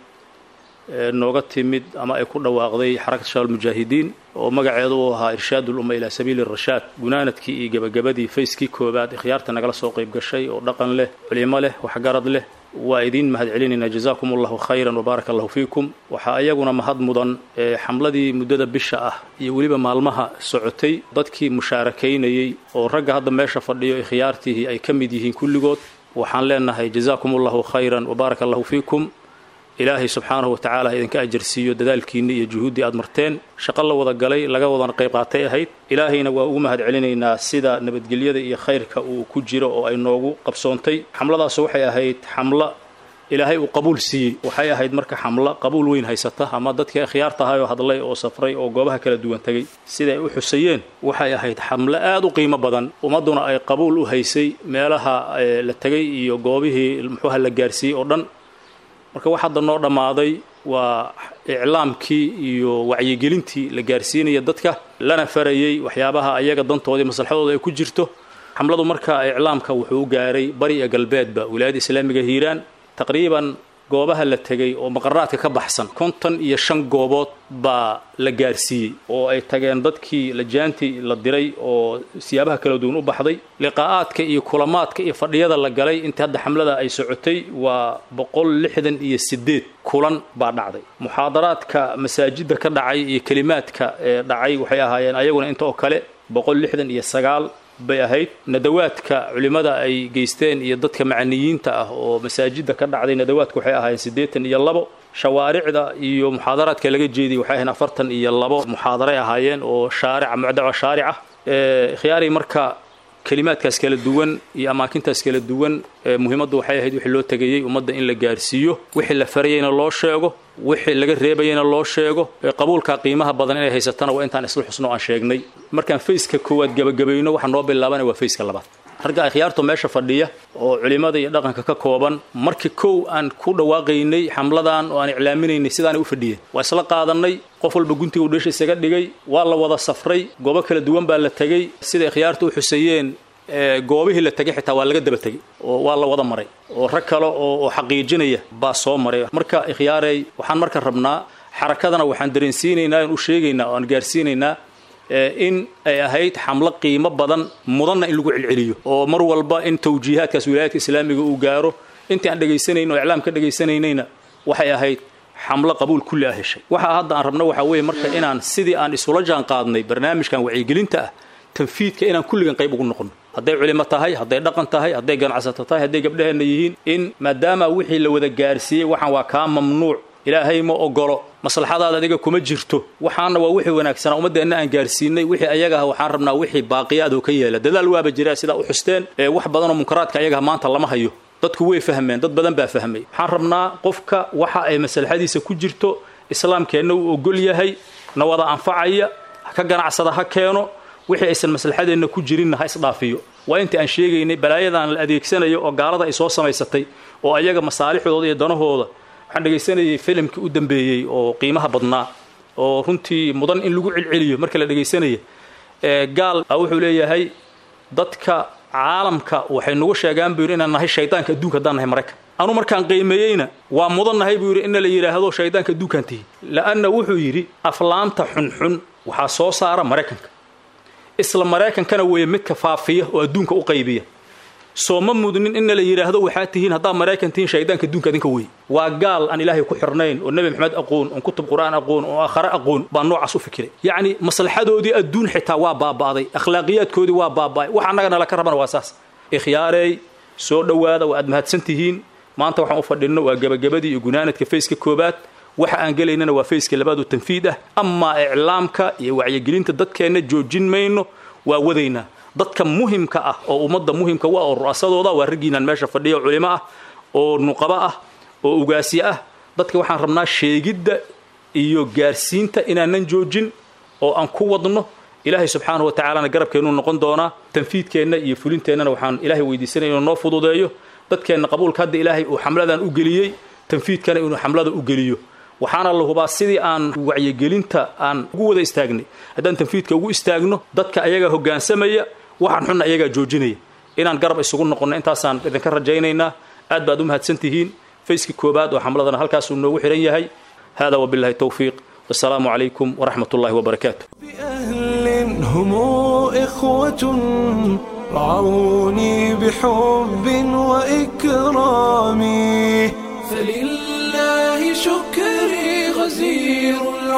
ee nooga timid ama ay ku dhawaaqday xarakat shabaab mujaahidiin oo magaceedu uu ahaa irshaad ulumma ilaa sabiili rashaad gunaanadkii iyo gebagabadii fayskii koobaad ikhyaarta nagala soo qayb gashay oo dhaqan leh culimo leh waxgarad leh waa idiin mahad celinaynaa jazaakum allahu khayran wabaaraka allahu fiikum waxaa ayaguna mahad mudan ee xamladii muddada bisha ah iyo weliba maalmaha socotay dadkii mushaarakaynayey oo ragga hadda meesha fadhiyo ikhyaartihii ay ka mid yihiin kulligood waxaan leenahay jazaakum allahu khayran wabaaraka allahu fiikum ilaahay subxaanahu watacaala ha idinka ajarsiiyo dadaalkiinni iyo juhuuddii aad marteen shaqo la wada galay laga wadana qayb qaatay ahayd ilaahayna waa ugu mahad celinaynaa sida nabadgelyada iyo khayrka uu ku jiro oo ay noogu qabsoontay xamladaasu waxay ahayd xamlo ilaahay uu qabuul siiyey waxay ahayd marka xamlo qabuul weyn haysata ama dadkii akhyaarta ahayoo hadlay oo safray oo goobaha kala duwan tegey siday u xusayeen waxay ahayd xamlo aad u qiimo badan ummadduna ay qabuul u haysay meelaha la tegay iyo goobihii muxuuha la gaarsiiyey oo dhan marka wax hadda noo dhammaaday waa iclaamkii iyo wacyigelintii la gaarsiinaya dadka lana farayey waxyaabaha ayaga dantoodii maslaxadooda ay ku jirto xamladu marka iclaamka wuxuu gaaray bari iyo galbeedba wilaayadda islaamiga hiiraan taqriiban goobaha la tegay oo maqaraadka ka baxsan konton iyo shan goobood baa la gaarsiiyey oo ay tageen dadkii lajaantii la diray oo siyaabaha kala duwan u baxday liqaa'aadka iyo kulamaadka iyo fadhiyada la galay intii hadda xamlada ay socotay waa boqol lixdan iyo sideed kulan baa dhacday muxaadaraadka masaajidda ka dhacay iyo kelimaadka ee dhacay waxay ahaayeen ayaguna inta oo kale boqol lixdan iyo sagaal bay ahayd nadawaadka culimmada ay geysteen iyo dadka macaniyiinta ah oo masaajidda ka dhacday nadawaadka waxay ahaayeen siddeetan iyo labo shawaaricda iyo muxaadaraadka laga jeediyay waxay ahayn afartan iyo labo muxaadaray ahaayeen oo shaarica mucdawa shaarica khiyaari marka kelimaadkaas kala duwan iyo amaakintaas kala duwan muhiimaddu waxay ahayd wixii loo tegayey ummadda in la gaarsiiyo wixii la farayeyna loo sheego wixii laga reebayeyna loo sheego qabuulka qiimaha badan inay haysatana waa intaan isla xusno aan sheegnay markaan fayska koowaad gebagabayno waxaa noo bilaabana waa fayska labaad ragga akhyaartu meesha fadhiya oo culimmada iyo dhaqanka ka kooban markii kow aan ku dhawaaqaynay xamladan oo aan iclaaminaynay sidaanay u fadhiyeen waa isla qaadanay qof walba guntiga uu dheesha isaga dhigay waa la wada safray goobo kala duwan baa la tegey sida ikhyaartu u xuseeyeen goobihii la tegay xitaa waa laga daba tegey oo waa la wada maray oo rag kale oo xaqiijinaya baa soo maray marka ikhyaarey waxaan marka rabnaa xarakadana waxaan dareensiinaynaa aan u sheegaynaa oo aan gaarsiinaynaa in ay ahayd xamlo qiimo badan mudanna in lagu celceliyo oo mar walba in tawjiihaadkaas wilaayadka islaamiga uu gaaro intii aan dhegaysanayno o iclaam ka dhagaysanaynayna waxay ahayd xamlo qabuul kulli ah heshay waxa hadda aan rabno waxaa weeye marka inaan sidii aan isula jaan qaadnay barnaamijkan wacyigelinta ah tanfiidka inaan kulligan qayb ugu noqono hadday culimo tahay hadday dhaqan tahay hadday ganacsato tahay hadday gabdhaheenna yihiin in maadaama wixii la wada gaarsiiyey waxaan waa kaa mamnuuc ilaahay ma ogolo maslaxadaada adiga kuma jirto waxaana waa wixii wanaagsanaa ummaddeenna aan gaarsiinay wixii ayaga ah waxaan rabnaa wixii baaqiyaadoo ka yeela dadaal waaba jiraa sidaa u xusteen ee wax badanoo munkaraadka ayagaha maanta lama hayo dadku way fahmeen dad badan baa fahmay waxaan rabnaa qofka waxa ay maslaxadiisa ku jirto islaamkeenna uu ogol yahay na wada anfacaya ka ganacsada ha keeno wixii aysan maslaxadeenna ku jirinna ha isdhaafiyo waa intii aan sheegaynay balaayadan la adeegsanayo oo gaalada ay soo samaysatay oo ayaga masaalixdooda iyo danahooda waxaan dhegaysanayay filimkii u dambeeyey oo qiimaha badnaa oo runtii mudan in lagu celceliyo marka la dhegaysanaya gaal wuxuu leeyahay dadka caalamka waxay nagu sheegaan buu yidhi inaan nahay shaydaanka adduunka haddaan nahay maraykan anu markaan qiimeeyeyna waa mudan nahay buu yidhi ina la yidhaahdo shaydaanka adduunkaan tihi la'anna wuxuu yidhi aflaanta xunxun waxaa soo saara maraykanka isla maraykankana weeye midka faafiya oo adduunka u qaybiya soo ma mudnin inna la yidhaahdo waxaa tihiin haddaa maraykan tihiin shaydaanka adduunka adinka wey waa gaal aan ilaahay ku xirnayn oo nebi maxamed aqoon oon kutub qur'aan aqoon oo aakhare aqoon baa noocaas u fikiray yacni maslaxadoodii adduun xitaa waa baaba'day akhlaaqiyaadkoodii waa baaba'ay wax annaga nala ka rabana waa saas ikhyaarey soo dhowaada waa aad mahadsan tihiin maanta waxaan u fadhinno waa gebagabadii iyo gunaanadka fayska koobaad waxa aan gelaynana waa fayska labaadu tanfiid ah amaa iclaamka iyo wacyigelinta dadkeenna joojin mayno waa wadaynaa dadka muhimka ah oo ummadda muhimka u ah oo ru'asadooda waa raggiinaan meesha fadhiya oo culimo ah oo nuqabo ah oo ugaasyo ah dadka waxaan rabnaa sheegidda iyo gaarsiinta inaanan joojin oo aan ku wadno ilaahay subxaanahu wa tacaalana garabkeennuu noqon doonaa tanfiidkeenna iyo fulinteennana waxaan ilaahay weydiisanaya inuu noo fududeeyo dadkeenna qabuulka hadda ilaahay uu xamladan u geliyey tanfiidkana inuu xamlada u geliyo waxaana la hubaa sidii aan wacyigelinta aan ugu wada istaagnay haddaan tanfiidka ugu istaagno dadka ayagaa hoggaansamaya waxaan xunna ayagaa joojinaya inaan garab isugu noqonno intaasaan idinka rajaynaynaa aad baad u mahadsan tihiin fayska koobaad oo xamladana halkaasuu noogu xihan yahay hada wabillahi towfiiq wasalaamu calaykum waraxmat ullahi wabarakaatu أهل هم إخوة رعوني بحب وإكرام فلله شكري غزير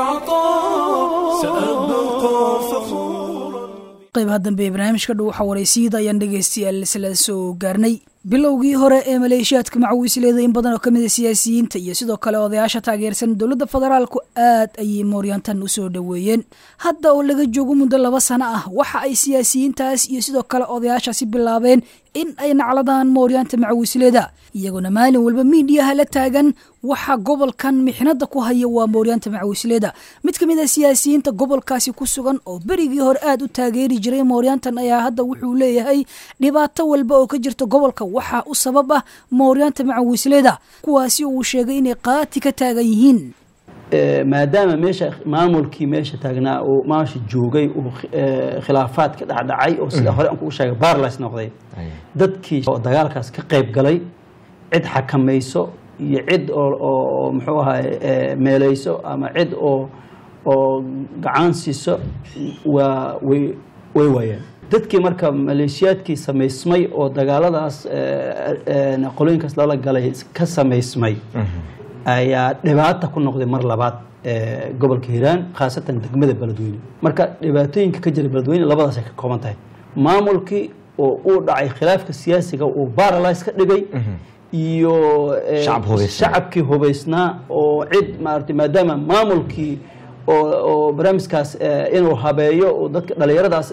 العطاء سأبقى فخورا qaybaha dambe ee barnaamijka dhow waxaa waraysiida ayaan dhegaystayaal isla soo gaarnay bilowgii hore ee maleeshiyaadka macawiisleeda in badan oo ka mid a siyaasiyiinta iyo sidoo kale odayaasha taageersan dowladda federaalku aad ayay mooryaantan u soo dhoweeyeen hadda oo laga joogo muddo laba sano ah waxa ay siyaasiyiintaas iyo sidoo kale odayaashaasi bilaabeen in ay nacladaan mooryaanta macawiisleeda iyagoona maalin walba miidiyaha la taagan waxa gobolkan mixnada ku haya waa mooryaanta macawiisleeda mid ka mid a siyaasiyiinta gobolkaasi ku sugan oo berigii hore aada u taageeri jiray mooryaantan ayaa hadda wuxuu leeyahay dhibaato walba oo ka jirta gobolka waxaa u sabab ah mooryaanta macawiisleeda kuwaasi uu sheegay inay qaati ka taagan yihiin maadaama meesha maamulkii meesha taagnaa uu maasha joogay uu khilaafaad ka dhacdhacay oo sida hore aan kugu sheegay barlis noqday dadkii oo dagaalkaas ka qayb galay cid xakamayso iyo cid oo muxuu ahaay meelayso ama cid oo oo gacan siiso waa way way waayeen dadkii marka maleeshiyaadkii samaysmay oo dagaaladaas qolooyinkaas lala galay ka samaysmay ayaa dhibaata ku noqday mar labaad gobolka hiiraan khaasatan degmada beledweyne marka dhibaatooyinka ka jira beledweyne labadaas ay ka kooban tahay maamulkii oo uu dhacay khilaafka siyaasiga uu baralys ka dhigay iyo shacabkii hubaysnaa oo cid maarata maadaama maamulkii oo barnaamijkaas inuu habeeyo oo dadka dhalinyaradaas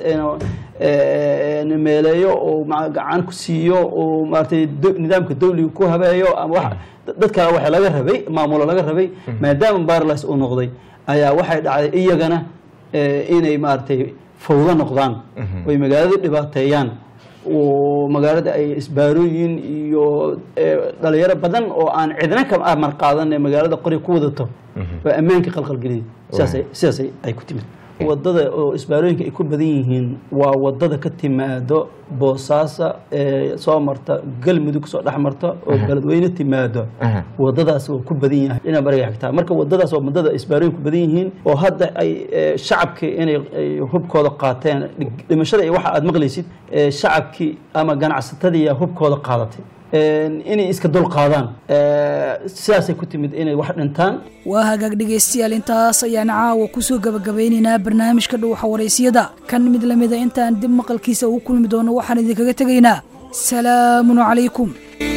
meeleeyo oo gacan ku siiyo oo maaratay nidaamka dawliga ku habeeyo ama wax dad kale waxa laga rabay maamulo laga rabay maadaama barlas uu noqday ayaa waxay dhacday iyagana inay maaragtay fawdo noqdaan oy magaalada dhibaateeyaan oo magaalada ay isbaarooyin iyo dhalinyaro badan oo aan cidna ka amar qaadan ee magaalada qori ku wadato oo ammaanka qalqalgeliyay sidaas sidaas ay ku timid wadada oo isbaarooyinka ay ku badan yihiin waa wadada ka timaado boosaasa ee soo marta galmudug soo dhex marta oo beledweyne timaado wadadaas waa ku badan yahay dhinaca bariga xigtaa marka wadadaas waa wadada isbaarooyin ku badan yihiin oo hadda ay shacabkii inay hubkooda qaateen dhimashada iyo waxa aad maqlaysid shacabkii ama ganacsatadii hubkooda qaadatay inay iska dul qaadaan sidaasay ku timid inay wax dhintaan waa hagaag dhegaystayaal intaas ayaan caawa kusoo gabagabeynaynaa barnaamijka dhuuxa waraysiyada kan mid lamida intaan dib maqalkiisa ugu kulmi doono waxaan idinkaga tegaynaa salaamun calaykum